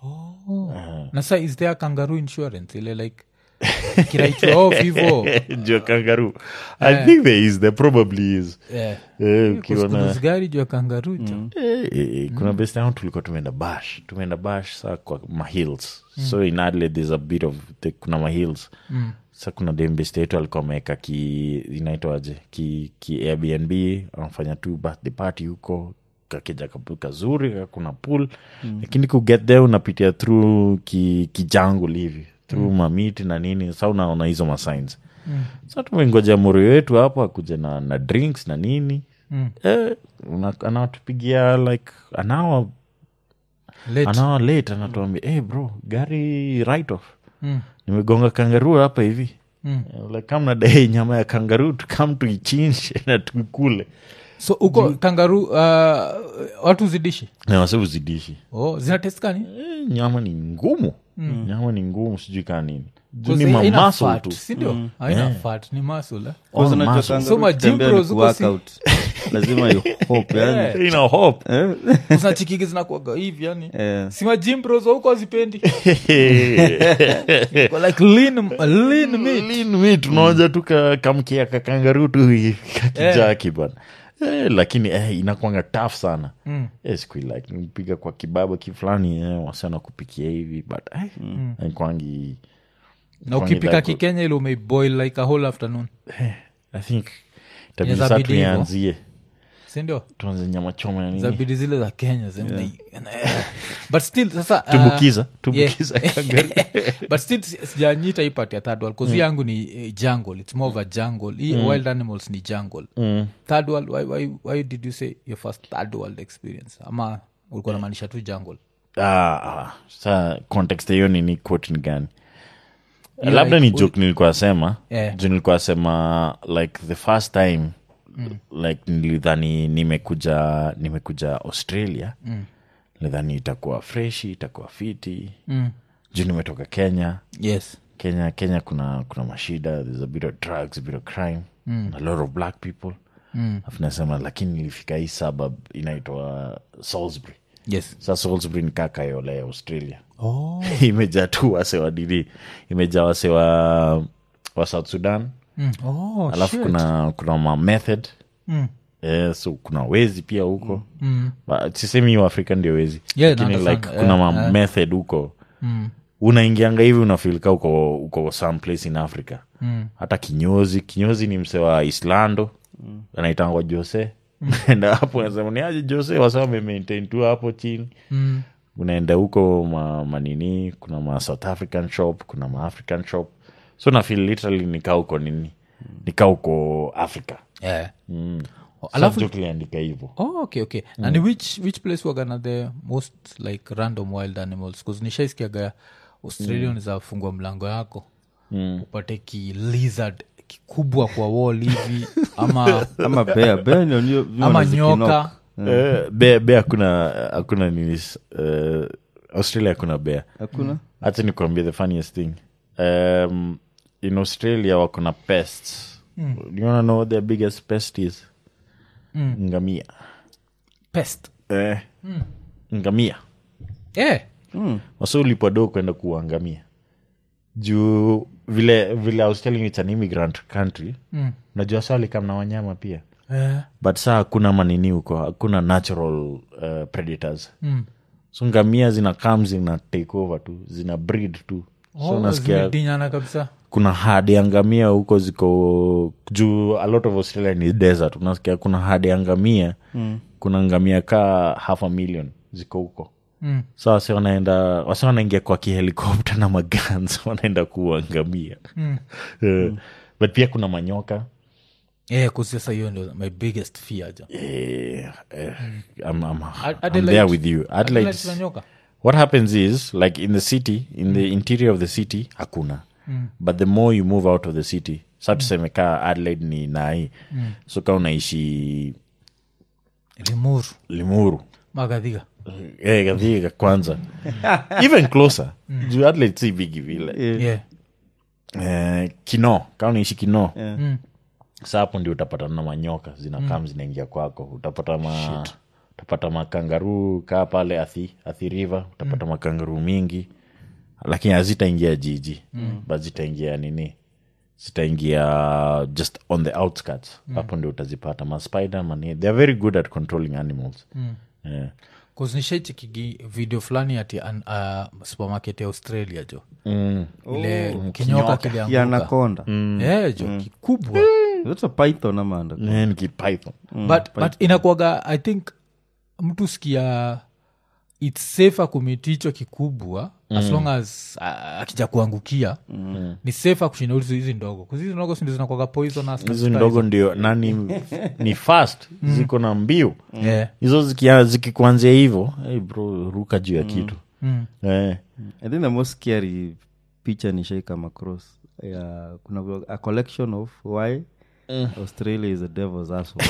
Speaker 1: na sa is there kangaroo insurance ile like kiraitwa off hivo
Speaker 2: jua kangaru i think there is there probably is
Speaker 1: Eh,
Speaker 2: eh, ukiona
Speaker 1: kuskudus gari juu ya kangaroo jo
Speaker 2: Eh, eh, eh, kuna best yangu tulikuwa tumeenda bash tumeenda bash saa kwa mahills so in adelaide there's a bit of the, kuna mahills mm. sa kuna dembest yetu alikuwa ameweka ki inaitwaje ki, ki airbnb anafanya tu birthday party huko kakija kapu- kazuri kuna pool mm. lakini kuget there unapitia through ki, kijangul hivi through mm. mamiti na nini sa unaona hizo masigns mm. sa tumengoja morio wetu hapo akuja na, na drinks na nini
Speaker 1: Mm.
Speaker 2: eh, una- anatupigia like an hour,
Speaker 1: Late.
Speaker 2: an hour late anatuambia hey bro gari right off
Speaker 1: Mm.
Speaker 2: nimegonga kangaruu hapa hivi
Speaker 1: Mm.
Speaker 2: Eh, like kama nadai nyama ya kangaruu tukam tuichinje na tukule
Speaker 1: so uko kangaroo uh, watu zidishi
Speaker 2: na wase uzidishi
Speaker 1: oh, zinateskani
Speaker 2: eh, nyama ni ngumu nyama ni ngumu sijui kaa nini juu
Speaker 1: Because
Speaker 2: ni
Speaker 1: haina
Speaker 2: mamasl
Speaker 1: fat,
Speaker 2: tu
Speaker 1: sindio haina fat ni masl eh?
Speaker 2: Oh,
Speaker 3: Kwanza unajua
Speaker 2: muscle.
Speaker 3: kangaroo
Speaker 1: So ma
Speaker 3: ikitembea
Speaker 1: gym
Speaker 3: ni
Speaker 1: bros huko si-
Speaker 3: workout. lazima you hope yani
Speaker 2: ina hope
Speaker 3: Eh,
Speaker 1: zinachikigi zinakuaga hivi yani
Speaker 3: eh.
Speaker 1: sima jimbros huko azipendi like lean, lean meat.
Speaker 2: Lean meat, unaonja tu ka- kamkia kakangaru tu hivi, kakijaki bana eh, lakini eh, inakwanga taf sana
Speaker 1: Mm.
Speaker 2: eh, siku like mpiga kwa kibaba kifulani eh, wasana kupikia hivi but eh, haikwangi
Speaker 1: na
Speaker 2: Kwangi
Speaker 1: ukipika
Speaker 2: like-
Speaker 1: kikenya ile umeiboil like a whole afternoon
Speaker 2: i think
Speaker 1: Inaweza
Speaker 2: tabisa
Speaker 1: bidi hivyo.
Speaker 2: tuianzie
Speaker 1: sindio
Speaker 2: tuanze nyama choma ya nini
Speaker 1: zabidi zile za kenya zime- but still sasa uh,
Speaker 2: tumbukiza tumbukiza
Speaker 1: yeah.
Speaker 2: kangaroo.
Speaker 1: but still si- sijanyita ipati ya third world bcause yangu ni eh, jungle its more of a jungle hii wild animals ni jungle
Speaker 2: Mm.
Speaker 1: third world why, why, why did you say your first third world experience ama ulikuwa namaanisha tu jungle
Speaker 2: Ah, ah, sa context ya hiyo nini quote ni gani
Speaker 1: Yeah,
Speaker 2: labda ni
Speaker 1: like,
Speaker 2: joke nilikuwa sema
Speaker 1: Yeah.
Speaker 2: juu nilikuwa sema like the first time like nilidhani nimekuja nimekuja australia
Speaker 1: Mm.
Speaker 2: nilidhani itakuwa freshi itakuwa fiti
Speaker 1: mm.
Speaker 2: juu nimetoka kenya
Speaker 1: yes
Speaker 2: kenya kenya kuna kuna mashida there's a bit of drugs a bit of crime a lot of black people
Speaker 1: Mm.
Speaker 2: afu nasema lakini nilifika hii suburb inaitwa salisbury
Speaker 1: yes
Speaker 2: sa salisbury ni kakayole ya australia
Speaker 1: oh.
Speaker 2: imejaa tu wase wa dini imejaa wase wa, wa south sudan
Speaker 1: Mm. oh,
Speaker 2: alafu
Speaker 1: shit.
Speaker 2: kuna kuna ma method
Speaker 1: Mm.
Speaker 2: eh, so kuna wezi pia huko
Speaker 1: Mm.
Speaker 2: But sisemi hiyo afrika ndio wezi
Speaker 1: Yeah,
Speaker 2: lakini
Speaker 1: naunderstand.
Speaker 2: like kuna
Speaker 1: Yeah,
Speaker 2: ma
Speaker 1: yeah.
Speaker 2: method huko
Speaker 1: Mm.
Speaker 2: unaingianga hivi unafilika uko uko some place in africa
Speaker 1: Mm.
Speaker 2: hata kinyozi kinyozi ni mse wa islando anaitangwa jose naenda hapo nasema ni aje jose wasa wamemaintain tu hapo chini
Speaker 1: Mm.
Speaker 2: unaenda huko ma, manini kuna ma south african shop kuna ma african shop so nafil literally nikaa huko nini nikaa huko africa
Speaker 1: Yeah.
Speaker 2: mm.
Speaker 1: alafu
Speaker 2: Subject iliandika hivyo
Speaker 1: oh, okay okay na ni which, which place wagana the most like random wild animals bcause nishaiskiaga australia mm. zafungua mlango yako mm. upate ki lizard kikubwa kwa wall hivi ama
Speaker 3: ama bea bea ndio- ndio- ndio
Speaker 1: ama
Speaker 3: wanazikinoka.
Speaker 1: nyoka
Speaker 2: Eh, bea bea hakuna hakuna nini uh, australia hakuna bea
Speaker 3: hakuna
Speaker 2: hata nikuambia the funniest thing um, in australia wako na pests mm. you wanna know what their biggest pest is mm. ngamia
Speaker 1: pest
Speaker 2: eh, ngamia
Speaker 1: eh.
Speaker 2: wasa ulipado kwenda kuangamia juu vile vile I was telling you it's an immigrant country
Speaker 1: Mm.
Speaker 2: najua sa walikam na wanyama pia
Speaker 1: Eh.
Speaker 2: but saa hakuna manini huko hakuna natural uh, predators
Speaker 1: Mm.
Speaker 2: so ngamia zina kam zina take over tu zina breed tu so
Speaker 1: Oh,
Speaker 2: nasikia
Speaker 1: zimedinyana kabisa
Speaker 2: kuna hadi ya ngamia huko ziko juu a lot of australia ni desert unasikia kuna hadi ya ngamia mm. kuna ngamia kaa half a million ziko huko
Speaker 1: Mm.
Speaker 2: sa wase wanaenda wase wanaingia kwa kihelikopta na magans wanaenda kuwa ngamia
Speaker 1: Mm.
Speaker 2: Eh, but pia kuna manyoka
Speaker 1: Eh, kusasa hiyo ndio my biggest fear ja
Speaker 2: Eh, eh, I'm, I'm, I'm
Speaker 1: Adelaide-
Speaker 2: there with you
Speaker 1: Adelaide
Speaker 2: Adelaide,
Speaker 1: kuna nyoka
Speaker 2: what happens is like in the city in the interior of the city hakuna but the more you move out of the city sa tuseme kaa adelaide ni nai so kaa unaishi
Speaker 1: limuru
Speaker 2: limuru
Speaker 1: magadhiga
Speaker 2: eh, Gathika kwanza even closer juu adelaide si bigi vile
Speaker 1: yeah.
Speaker 2: eh, kino kaa unaishi kino
Speaker 1: Mm.
Speaker 2: sa hapo ndio utapata na manyoka zinakam zinaingia kwako utapata ma utapata makangaruu kaa pale athi, athi river utapata makangaruu mingi lakini hazitaingia jiji mm. but zitaingia nini zitaingia just on the outskirts hapo ndio utazipata maspider mani they are very good at controlling animals mm. yeah.
Speaker 1: kuznishaichikigi video fulani ati an, uh, supermarket ya australia jo
Speaker 2: mm.
Speaker 1: ile kinyoka
Speaker 3: ya
Speaker 1: kilianguka
Speaker 3: anakonda
Speaker 1: Eh, jo kikubwa
Speaker 3: That's a python ama anaconda?
Speaker 2: Eh, ni kipython
Speaker 1: but, but inakuaga i think mtu sikia its safer kumiticho kikubwa as long as uh, akija kuangukia ni safer kushinda hizi hizi ndogo kuzi hizi ndogo sindo zinakwaga poisonous na
Speaker 2: hizi
Speaker 1: spice.
Speaker 2: ndogo ndio nani ni fast ziko na mbio
Speaker 1: Yeah.
Speaker 2: hizo zikia- zikikuanzia hivo hey bro ruka juu ya kitu
Speaker 1: Mm.
Speaker 2: eh.
Speaker 3: i think the most scary picha nishai come across ya kuna a collection of why australia is a devil's asshole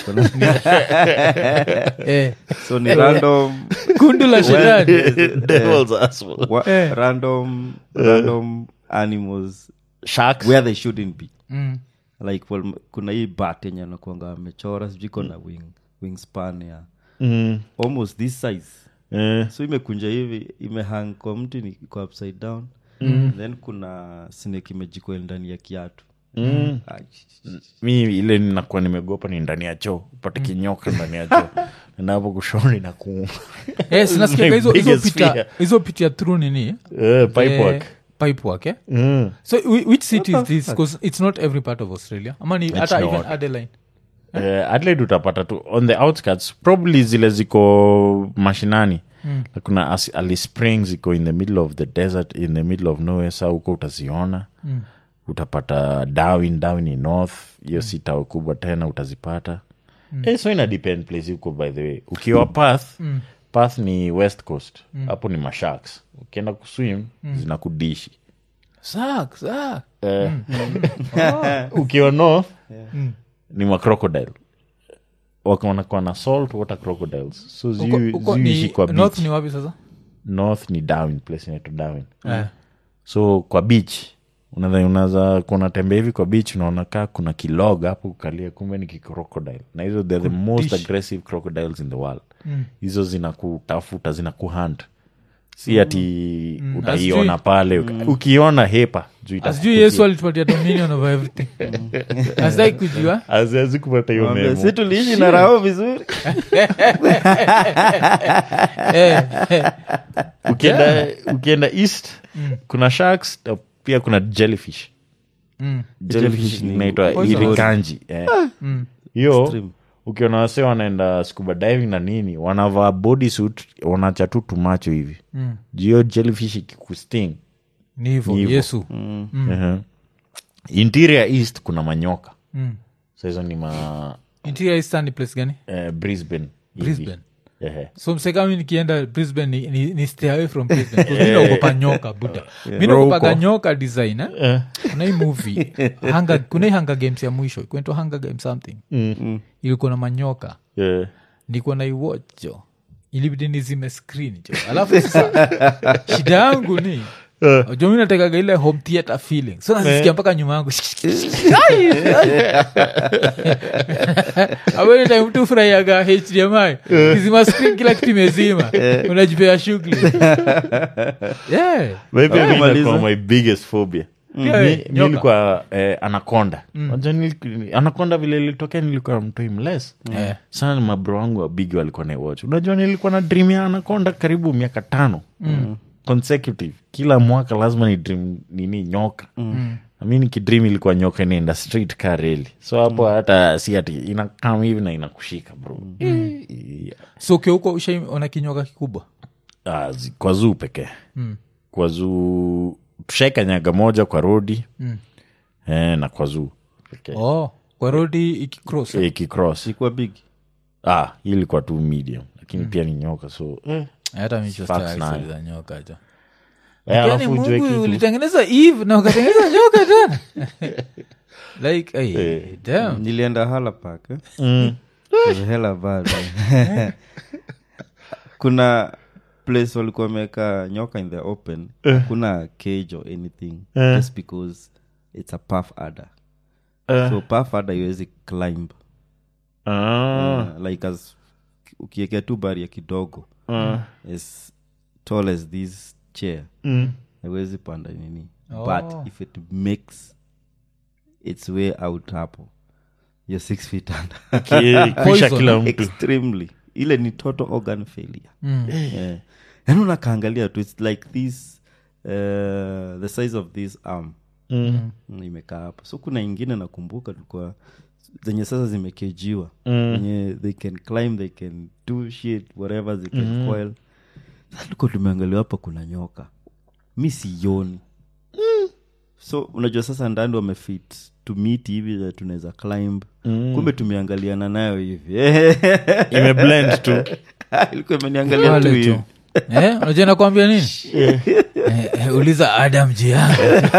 Speaker 1: Eh,
Speaker 3: so ni random
Speaker 1: kundu la shetani
Speaker 2: Devil's asshole.
Speaker 3: wa, random random animals
Speaker 2: Sharks.
Speaker 3: where they shouldn't be
Speaker 1: Mm.
Speaker 3: like well, kuna hii bat yenye anakuanga amechora sijui iko na wing wingspan ya
Speaker 2: Mm.
Speaker 3: almost this size
Speaker 2: Eh.
Speaker 3: so imekunja hivi imehang kwa mti ni iko upside down then kuna snake imejikoil ndani ya kiatu
Speaker 2: Mm.
Speaker 3: Ai,
Speaker 2: mi ile ninakuwa nimegopa ni ndani ya choo upate kinyoka ndani ya choo napo kushoni na kuuma
Speaker 1: Eh, sinasikiaga hizo hizo
Speaker 2: biggest
Speaker 1: pita
Speaker 2: fear.
Speaker 1: hizo pita through nini
Speaker 2: Eh, pipe
Speaker 1: Eh,
Speaker 2: work.
Speaker 1: pipe work eh?
Speaker 2: Mm.
Speaker 1: so whi- which city is this because it's not every part of australia ama ni hata even
Speaker 2: not.
Speaker 1: adeline
Speaker 2: Eh, adelaide utapata tu on the outskirts probably zile ziko mashinani mm. kuna As- alice springs iko in the middle of the desert in the middle of nowhere sa huko utaziona mm. utapata darwin darwin ni north hiyo si tao kubwa tena utazipata mm. eh, so ina depend place huko by the way ukiwa path mm. path ni west coast hapo ni masharks ukienda kuswim mm. zinakudishi
Speaker 1: sak sak
Speaker 2: Eh, ukiwa north ni macrocodile wanakuwa na salt water crocodiles so
Speaker 1: Uko-
Speaker 2: ziu-
Speaker 1: uko
Speaker 2: ziuishi
Speaker 1: ni-
Speaker 2: kwa
Speaker 1: north
Speaker 2: beach
Speaker 1: ni wapi sasa
Speaker 2: north ni darwin place inaitwa darwin
Speaker 1: Eh.
Speaker 2: so kwa beach unadhani unaza kunatembea hivi kwa beach unaona kaa kuna kilog hapo kukalia kumbe ni kicrocodile na hizo they're the most aggressive crocodiles in the world hizo zinakutafuta zinakuhunt si ati utaiona
Speaker 1: Asijui-
Speaker 2: pale ukiona hepa juu
Speaker 1: asijui yesu alitupatia dominion over everything asdai kujua
Speaker 2: aziazi kupata hiyo
Speaker 3: Mwambie,
Speaker 2: memo
Speaker 3: si tuliishi na rao vizuri
Speaker 1: Eh, eh.
Speaker 2: ukienda ukienda east kuna sharks na pia kuna jellyfish
Speaker 1: Mm.
Speaker 2: jellyfish
Speaker 3: Jellyfish ni
Speaker 2: inaitwa
Speaker 1: poisonous.
Speaker 2: irikanji eh.
Speaker 1: Mm.
Speaker 2: hiyo
Speaker 3: Extreme.
Speaker 2: ukiona wase wanaenda scuba diving na nini wanavaa bodysuit wanacha tu tumacho hivi
Speaker 1: Mm.
Speaker 2: juu hiyo jellyfish ikikusting
Speaker 1: ni hivo
Speaker 2: Ni hivo.
Speaker 1: yesu
Speaker 2: uh-huh. interior east kuna manyoka
Speaker 1: Mm.
Speaker 2: sa hizo ni ma
Speaker 1: interior eastern ni place gani
Speaker 2: eh, brisbane hivi.
Speaker 1: brisbane
Speaker 2: Ehe.
Speaker 1: so msekami nikienda brisbane ni, ni, ni stay away from brisbane 'cause mi naogopa nyoka buda mi naogopaga nyoka design eh? kuna hii movie Hunger- kuna hii hunger games ya mwisho kuentwa hunger game something ilikuwa na manyoka
Speaker 2: Yeah.
Speaker 1: nikuwa na iwatch jo ilibidi nizime screen jo alafu sasa shida yangu ni jo mi natekaga ile home theater feeling so nazisikia mpaka nyuma yangu awene time tu furahiaga hdmi kizima screen kila kitu imezima unajipea shughuli yeah.
Speaker 2: Maybe
Speaker 3: Ah,
Speaker 2: mi
Speaker 3: maliza.
Speaker 2: inakuwa my biggest phobia
Speaker 1: Yeah,
Speaker 2: Mi- mi
Speaker 1: nyoka.
Speaker 2: nilikuwa eh, anaconda Unajua nili- anaconda vile ilitokea nilikuwa mtoi mles
Speaker 1: Eh.
Speaker 2: sana ni mabro wangu wabigi walikuwa naiwatch unajua nilikuwa na dream ya anaconda karibu miaka tano consecutive kila mwaka lazima ni dream nini nyoka mi nikidream ilikuwa nyoka inaenda straight ka reli so hapo hata si ati inakam hivi na inakushika bro Eh,
Speaker 1: so ukiwa ushaiona kinyoka kikubwa
Speaker 2: Ah, zi- kwa zuu pekee kwa zuu tushaikanyaga moja kwa rodi eh, na kwa zuu pekee
Speaker 1: oh, kwa rodi ikicross
Speaker 2: Eh, ikicross
Speaker 3: sikuwa big
Speaker 2: ah, hii ilikuwa tu medium lakini pia ni nyoka so eh.
Speaker 1: hata
Speaker 2: Facts nayo.
Speaker 1: michoza nyoka jo
Speaker 2: Eh,
Speaker 1: Yaani
Speaker 2: alafu ujue
Speaker 1: mungu
Speaker 2: kitu
Speaker 1: ulitengeneza eve na ukatengeneza nyoka tena like ay, damn.
Speaker 3: nilienda halapak eh?
Speaker 2: Mm.
Speaker 3: It's hella bad, eh. kuna place walikuwa wameweka nyoka in the open kuna cage or anything just because it's a puff adder
Speaker 2: Eh.
Speaker 3: so puff adder iwezi climb
Speaker 2: Ah,
Speaker 3: uh, like as ukiekea tu baria kidogo
Speaker 2: ah,
Speaker 3: as tall as this chair
Speaker 2: mm.
Speaker 3: haiwezi panda nini
Speaker 1: Oh.
Speaker 3: but if it makes its way out hapo you're six feet under
Speaker 2: Ki- kisha
Speaker 1: Poison.
Speaker 2: kila mtu
Speaker 3: extremely ile ni total organ failure
Speaker 1: Mm.
Speaker 3: yeah. yani unakaangalia tu its like this uh, the size of this arm
Speaker 2: Mm.
Speaker 3: mm, imekaa hapo so kuna ingine nakumbuka tulikuwa zenye sasa zimekejiwa
Speaker 2: Mm.
Speaker 3: zenye they can climb they can do shit whatever they can coil sasa tulikuwa tumeangalia hapa kuna nyoka mi sioni so unajua sasa ndani wamefit to meet hivi that tunaweza climb
Speaker 2: Mm.
Speaker 3: kumbe tumeangaliana nayo hivi
Speaker 2: imeblend tu
Speaker 3: ilikuwa imeniangalia tu
Speaker 1: Wale
Speaker 3: hivi
Speaker 1: tu. Eh, unajua nakwambia nini Eh, eh, uliza adam jiangu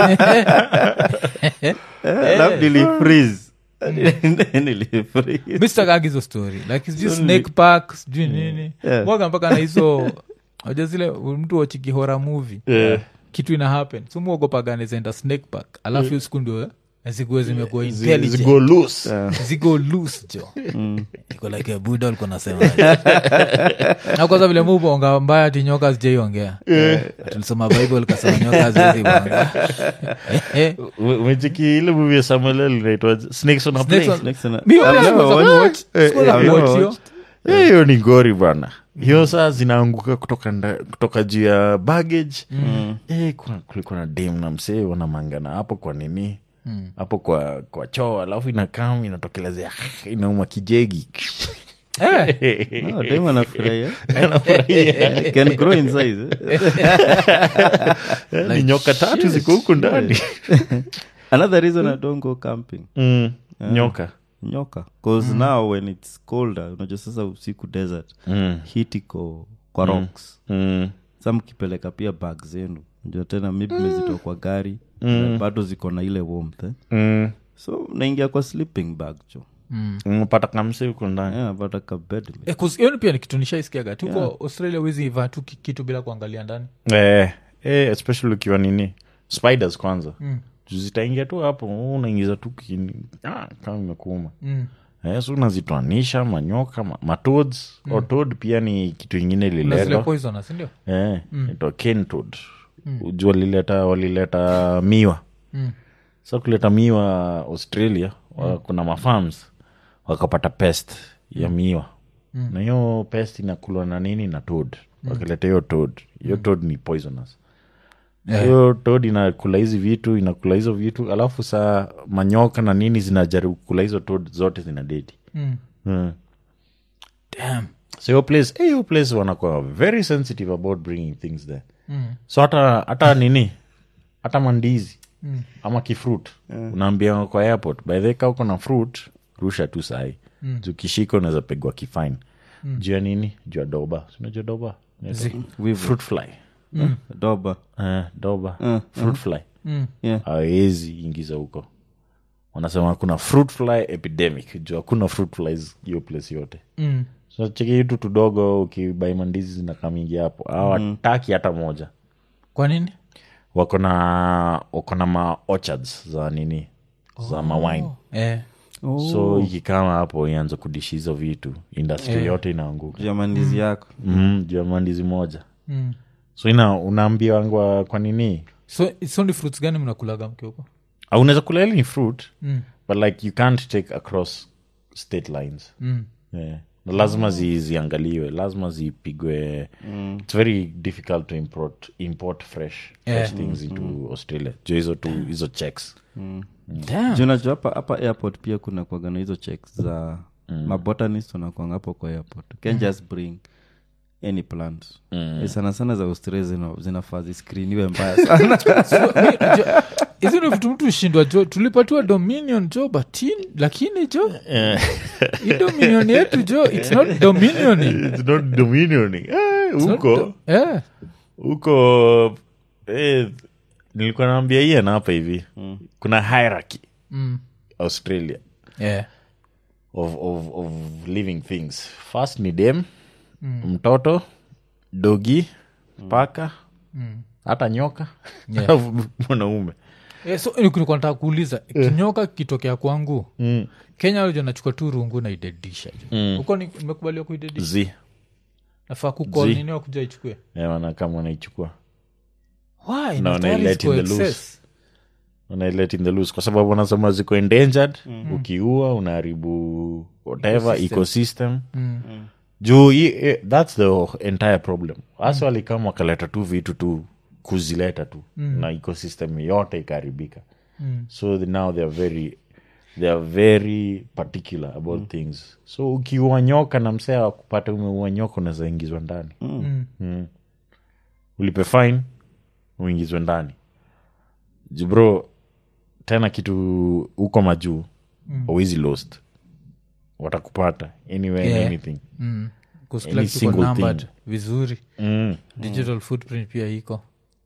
Speaker 3: alafu nilifreeze nilifreeze
Speaker 1: mistakagizo story like sijui snake park sijui nini
Speaker 3: Yeah.
Speaker 1: mwaga mpaka na hizo aja zile mtu wachikihora movie
Speaker 2: Yeah.
Speaker 1: kitu ina happen so muogopaga nezaenda snake park alafu hiyo siku ndio eh, zikuwe zimekuwa
Speaker 2: Zi-
Speaker 1: intelligent
Speaker 2: zigo loose
Speaker 1: zigo loose jo iko like a buda ulikuwa nasema na kwanza vile mubonga mbaya ati nyoka zijaiongea tulisoma bible kasema nyoka zizibonga
Speaker 2: Ume- umecheki ile movie ya samuel L inaitwa snakes on a
Speaker 1: Snakes
Speaker 2: plane
Speaker 1: on-
Speaker 3: Next one,
Speaker 1: Mi
Speaker 3: I've
Speaker 1: wala
Speaker 3: never
Speaker 1: sikuweza
Speaker 3: watched-
Speaker 1: kuwatch. Sikuweza
Speaker 3: I've never
Speaker 1: kuwatch hiyo.
Speaker 3: watched.
Speaker 2: Eh, hiyo ni gori bana hiyo saa zinaanguka kutoka, nda, kutoka juu ya baggage eh, kuna, kulikuwa na dem na msee wanamangana hapo kwa nini hapo kwa kwa choo alafu inakam inatokelezea inauma kijegi
Speaker 1: Eh,
Speaker 3: No, dem anafurahia. Can grow in size, eh?
Speaker 2: Eh, ni nyoka tatu ziko huku ndani
Speaker 3: another reason i don't go camping
Speaker 2: mm, nyoka
Speaker 3: nyoka bcause now when its colder unajua sasa usiku desert
Speaker 2: mm,
Speaker 3: hit iko kwa rocks
Speaker 2: mm,
Speaker 3: sa mkipeleka pia bag zenu najua tena maybe mezitoa kwa gari na bado ziko na ile warmth eh?
Speaker 2: mm.
Speaker 3: so naingia kwa sleeping bag jo
Speaker 2: umepata kamse huko ndani
Speaker 3: yeah, but a bed mate.
Speaker 1: eh, 'cause hiyo ni pia ni kitu nishaisikiaga tuko australia wezi ivaa tu ki- kitu bila kuangalia ndani
Speaker 2: eh, eh, especially ukiwa nini spiders kwanza mm. zitaingia tu hapo unaingiza tu kini ah, kama imekuuma
Speaker 1: mm.
Speaker 2: eh, so unazitoanisha manyoka ma, matoads mm. otod pia ni kitu ingine
Speaker 1: na zile
Speaker 2: ililetwa
Speaker 1: poisonous sindio
Speaker 2: eh, itwa kentoad mm. walileta walileta miwa
Speaker 1: Mm.
Speaker 2: sa kuleta miwa australia wa, kuna mafarms wakapata pest ya miwa na hiyo pest inakulwa na nini na tod wakileta hiyo tod hiyo tod ni poisonous
Speaker 1: Yeah.
Speaker 2: hiyo tod inakula hizi vitu inakula hizo vitu alafu saa manyoka na nini zinajaribu kula hizo tod zote zina dedi
Speaker 1: Mm.
Speaker 2: mm.
Speaker 1: Damn.
Speaker 2: so hiyo place eh, hiyo place wanakuwa very sensitive about bringing things there
Speaker 1: Mm.
Speaker 2: so hata hata nini hata mandizi mm. ama kifruit mm. unaambia kwa airport by the way, kaa uko na fruit rusha tu sahi mm. ukishika unaweza pegwa kifine mm. juu ya nini juu ya doba sinajua doba
Speaker 3: Wivu.
Speaker 2: fruit fly
Speaker 3: doba
Speaker 2: uh, doba
Speaker 3: Mm,
Speaker 2: fruit fly
Speaker 3: yeah.
Speaker 2: hawezi ingiza huko wanasema kuna fruit fly epidemic juu hakuna fruit flies hiyo place yote
Speaker 1: Mm.
Speaker 2: so cheki hitu tudogo ukibai mandizi zinakamingi hapo hawataki hata moja
Speaker 1: kwa nini
Speaker 2: wako na wako na ma orchards za nini za mawine
Speaker 1: eh.
Speaker 2: so ikikama hapo ianza kudishi hizo vitu industry yote inaanguka
Speaker 3: jamandizi yako
Speaker 2: mm, juu ya mandizi moja
Speaker 1: mm.
Speaker 2: so ina unaambia wangwa kwa nini
Speaker 1: so so ni fruits gani mnakulaga mkiuko
Speaker 2: Ah, unaweza kula hili ni fruit
Speaker 1: mm.
Speaker 2: but like you can't take across state lines
Speaker 1: mm.
Speaker 2: yeah. Na lazima zi, ziangaliwe lazima zipigwe its very difficult to import, import fresh, fresh things into australia juu hizo tu hizo checks
Speaker 1: Damn.
Speaker 3: Juu unajua hapa hapa airport pia kuna kwagana hizo checks za mm. mabotanist wanakwanga hapo kwa airport you can just bring any plant mm. sana sana za australia zina, zinafaa ziskriniwe mbaya sana
Speaker 1: So, mi- jo- hizi ni vitu mtu ushindwa jo tulipatiwa dominion jo batin lakini jo hii dominion yetu jo its not dominion
Speaker 2: It's not dominioning Eh, huko
Speaker 1: yeah.
Speaker 2: huko eh, nilikuwa naambia ian hapa hivi kuna hierarchy
Speaker 1: mm.
Speaker 2: australia
Speaker 1: yeah.
Speaker 2: of, of, of living things first ni dem mtoto dogi paka hata nyoka
Speaker 1: Yeah.
Speaker 2: alafu mwanaume
Speaker 1: Yeah, so nilikuwa nataka kuuliza kinyoka kitokea kwangu
Speaker 2: mm.
Speaker 1: kenya jo nachukua tu rungu na idedisha jo huko ni- nimekubaliwa kuidedisha
Speaker 2: zi
Speaker 1: nafaa kukol
Speaker 2: Zi.
Speaker 1: nini wakuja ichukue
Speaker 2: Eh, wanakama wanaichukua
Speaker 1: Why?
Speaker 2: Na
Speaker 1: Na tayari
Speaker 2: wanailet
Speaker 1: ziko
Speaker 2: in the loose.
Speaker 1: excess.
Speaker 2: wanailet in the loose kwa sababu wanasema ziko endangered ukiua unaharibu whatever ecosystem, juu hii- eh, thats the entire problem hasa walikama wakaleta tu vitu tu kuzileta tu na ecosystem yote ikaharibika so the, now they are very they are very particular about things so ukiua nyoka na msea wakupata umeua nyoka unaweza ingizwa ndani Mm. ulipe fine uingizwe ndani jibro tena kitu huko majuu awezi lost watakupata anywhere
Speaker 1: Yeah.
Speaker 2: anything
Speaker 1: Mm. 'Cause
Speaker 2: Any
Speaker 1: kila kitu
Speaker 2: single
Speaker 1: iko numbered
Speaker 2: thing.
Speaker 1: vizuri
Speaker 2: mm.
Speaker 1: digital footprint pia iko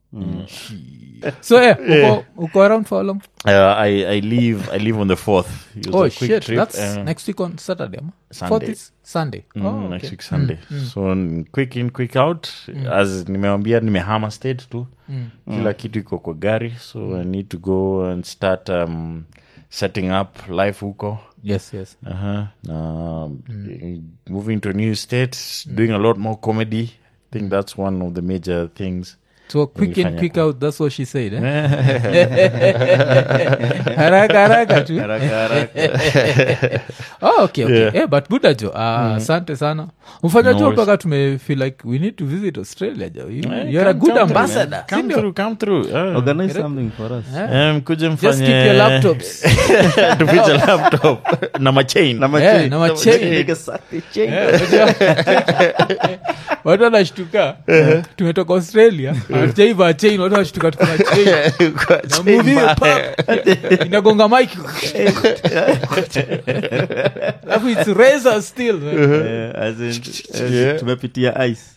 Speaker 1: so yeah, uko, uko around for how long
Speaker 2: uh, I, I leave i leave on the fourth It was
Speaker 1: oh
Speaker 2: a quick
Speaker 1: shit
Speaker 2: trip,
Speaker 1: that's
Speaker 2: uh,
Speaker 1: next week on saturday ama?
Speaker 2: Sunday.
Speaker 1: Fourth is sunday
Speaker 2: mm,
Speaker 1: oh,
Speaker 2: next
Speaker 1: okay.
Speaker 2: week sunday so n- quick in quick out as nimewambia nimehama state tu kila kitu iko kwa gari so i need to go and start um, setting up life huko
Speaker 1: yes yes
Speaker 2: uh-huh. na moving to a new state doing a lot more comedy i think that's one of the major things
Speaker 1: so quick in
Speaker 2: Nilifanya
Speaker 1: quick
Speaker 2: kwa-
Speaker 1: out that's what she said eh? haraka haraka tu oh, okay, okay.
Speaker 2: Yeah.
Speaker 1: Eh, but good ajo uh, asante sana mfanya
Speaker 2: No
Speaker 1: tu
Speaker 2: worries.
Speaker 1: mpaka tume feel like we need to visit australia jo you,
Speaker 2: Eh,
Speaker 1: you're a
Speaker 2: come-
Speaker 1: good
Speaker 2: come through,
Speaker 1: ambassador
Speaker 2: man. come
Speaker 1: sindio?
Speaker 2: through come through uh.
Speaker 3: organize something for us
Speaker 2: Um, kuja
Speaker 1: just
Speaker 2: mfanye
Speaker 1: keep your laptops
Speaker 2: tufiche laptop na machain
Speaker 3: na
Speaker 1: Eh, na machain.
Speaker 3: Nigga, suck the chain.
Speaker 1: watu wanashtuka tumetoka australia hatujaiva chain watu wanashtuka tuko na chain Na movie hiyo, pap, inagonga mike alafu its razor still
Speaker 3: Eh, as in, eh,
Speaker 2: Yeah.
Speaker 3: tumepitia ice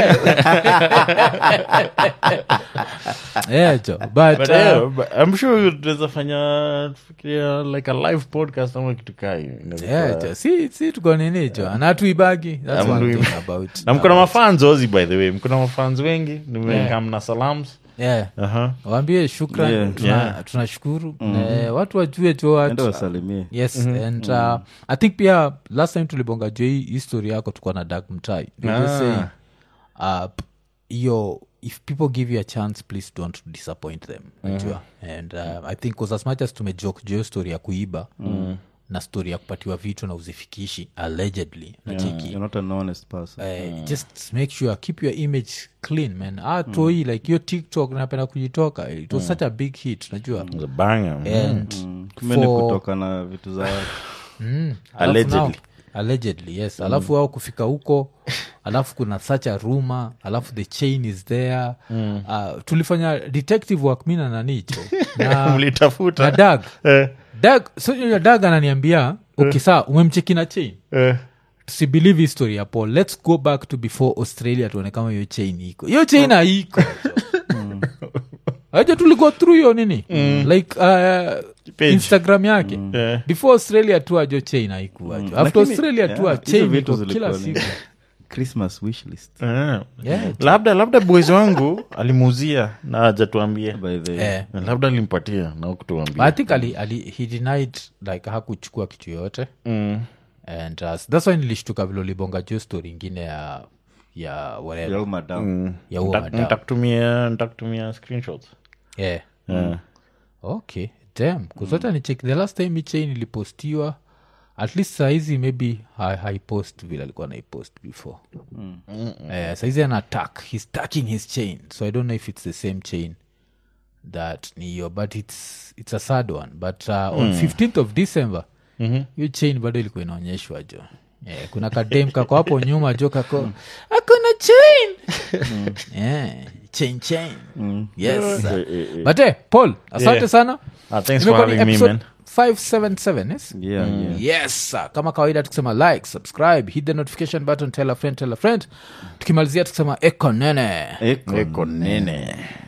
Speaker 1: yeah, jo but,
Speaker 2: But,
Speaker 1: uh,
Speaker 2: yeah, but I'm sure tunaweza fanya fikiria like a live podcast ama kitu kai
Speaker 1: yeah, jo si, si tuko nini jo anatuibagi that's
Speaker 2: I'm
Speaker 1: one
Speaker 2: doing-
Speaker 1: thing about
Speaker 2: na mkona mafans ozi by the way mkona mafans wengi nimekam na salams
Speaker 1: yeah
Speaker 2: Aha.
Speaker 1: waambie shukran
Speaker 3: Yeah.
Speaker 1: tuna-
Speaker 2: Yeah.
Speaker 1: tunashukuru Eh, watu wajue jo
Speaker 3: enda
Speaker 1: watu
Speaker 3: wasalimie
Speaker 1: yes and uh, i think pia last time tulibonga juu hii history yako tukuwa na dag mtai We were
Speaker 2: Ah.
Speaker 1: saying, uh, p- hiyo if people give you a chance please don't disappoint them najua and uh, i think 'cause as much as tumejoke juu hiyo story ya kuiba na story ya kupatiwa vitu na uzifikishi allegedly nachiki
Speaker 3: you're not an honest person
Speaker 1: Uh, just make sure keep your image clean man ah, toi like hiyo tiktok napenda kujitoka it was such a big hit najua
Speaker 2: It was a banger.
Speaker 1: and
Speaker 3: kumbe ni
Speaker 1: for-
Speaker 3: kutoka na vitu za watu
Speaker 1: Mm. Alafu
Speaker 2: Allegedly.
Speaker 1: now- allegedly yes alafu wao kufika huko alafu kuna such a rumor alafu the chain is there uh, tulifanya detective work mi na nanicho na, na
Speaker 2: mlitafuta
Speaker 1: dag
Speaker 2: Eh.
Speaker 1: dag so you know, dag ananiambia okay saa umemcheki na chain
Speaker 2: Eh.
Speaker 1: tusibelieve history ya paul let's go back to before australia tuone kama hiyo chain iko hiyo chain haiko aja tuligo through hiyo nini like uh,
Speaker 2: Page.
Speaker 1: instagram yake
Speaker 2: Eh.
Speaker 1: before australia tu ajo chain haikuajo after
Speaker 3: Lakini,
Speaker 1: australia tu
Speaker 3: yeah,
Speaker 1: a
Speaker 3: hizo
Speaker 1: chain
Speaker 3: vitu
Speaker 1: iko kila
Speaker 3: zilikuwa
Speaker 1: siku
Speaker 3: ni christmas wishlist
Speaker 2: Eh.
Speaker 1: yeah.
Speaker 2: labda labda boys wangu alimuuzia na ajatuambia
Speaker 3: by the
Speaker 1: eh.
Speaker 2: labda alimpatia na
Speaker 1: But
Speaker 2: kutuambia
Speaker 1: i think ali, ali, he denied like hakuchukua kitu yoyote
Speaker 2: mm.
Speaker 1: and uh, thats why nilishtuka vile ulibonga juu story ingine ya ya whatever
Speaker 3: Yo, madam.
Speaker 1: ya huo
Speaker 2: Nita-
Speaker 1: madam.
Speaker 2: nitakutumia nitakutumia screenshots
Speaker 1: yeah.
Speaker 2: Eh.
Speaker 1: okay dam kuzota ni check the last time hii chain ilipostiwa at least saizi maybe ha- haipost vile alikuwa naipost before Eh, saizi ana tack he's tacking his chain so i don't know if it's the same chain that ni hiyo but it's, it's a sad one but uh, on 15th of december hiyo chain bado ilikuwa inaonyeshwa jo yeah, kuna kadem kako hapo nyuma jo kako akona chain yeah, chain chain yes sir. but eh, paul asante
Speaker 2: Yeah.
Speaker 1: sana
Speaker 2: Ah, thanks for
Speaker 1: Imekuwa ni
Speaker 2: having me,
Speaker 1: episode
Speaker 2: man.
Speaker 1: 577 yes?
Speaker 3: Yeah, yeah.
Speaker 1: yes sir. kama kawaida tukisema like subscribe hit the notification button tell a friend tell a friend tukimalizia tukisema eko nene
Speaker 3: Eko
Speaker 2: Eko nene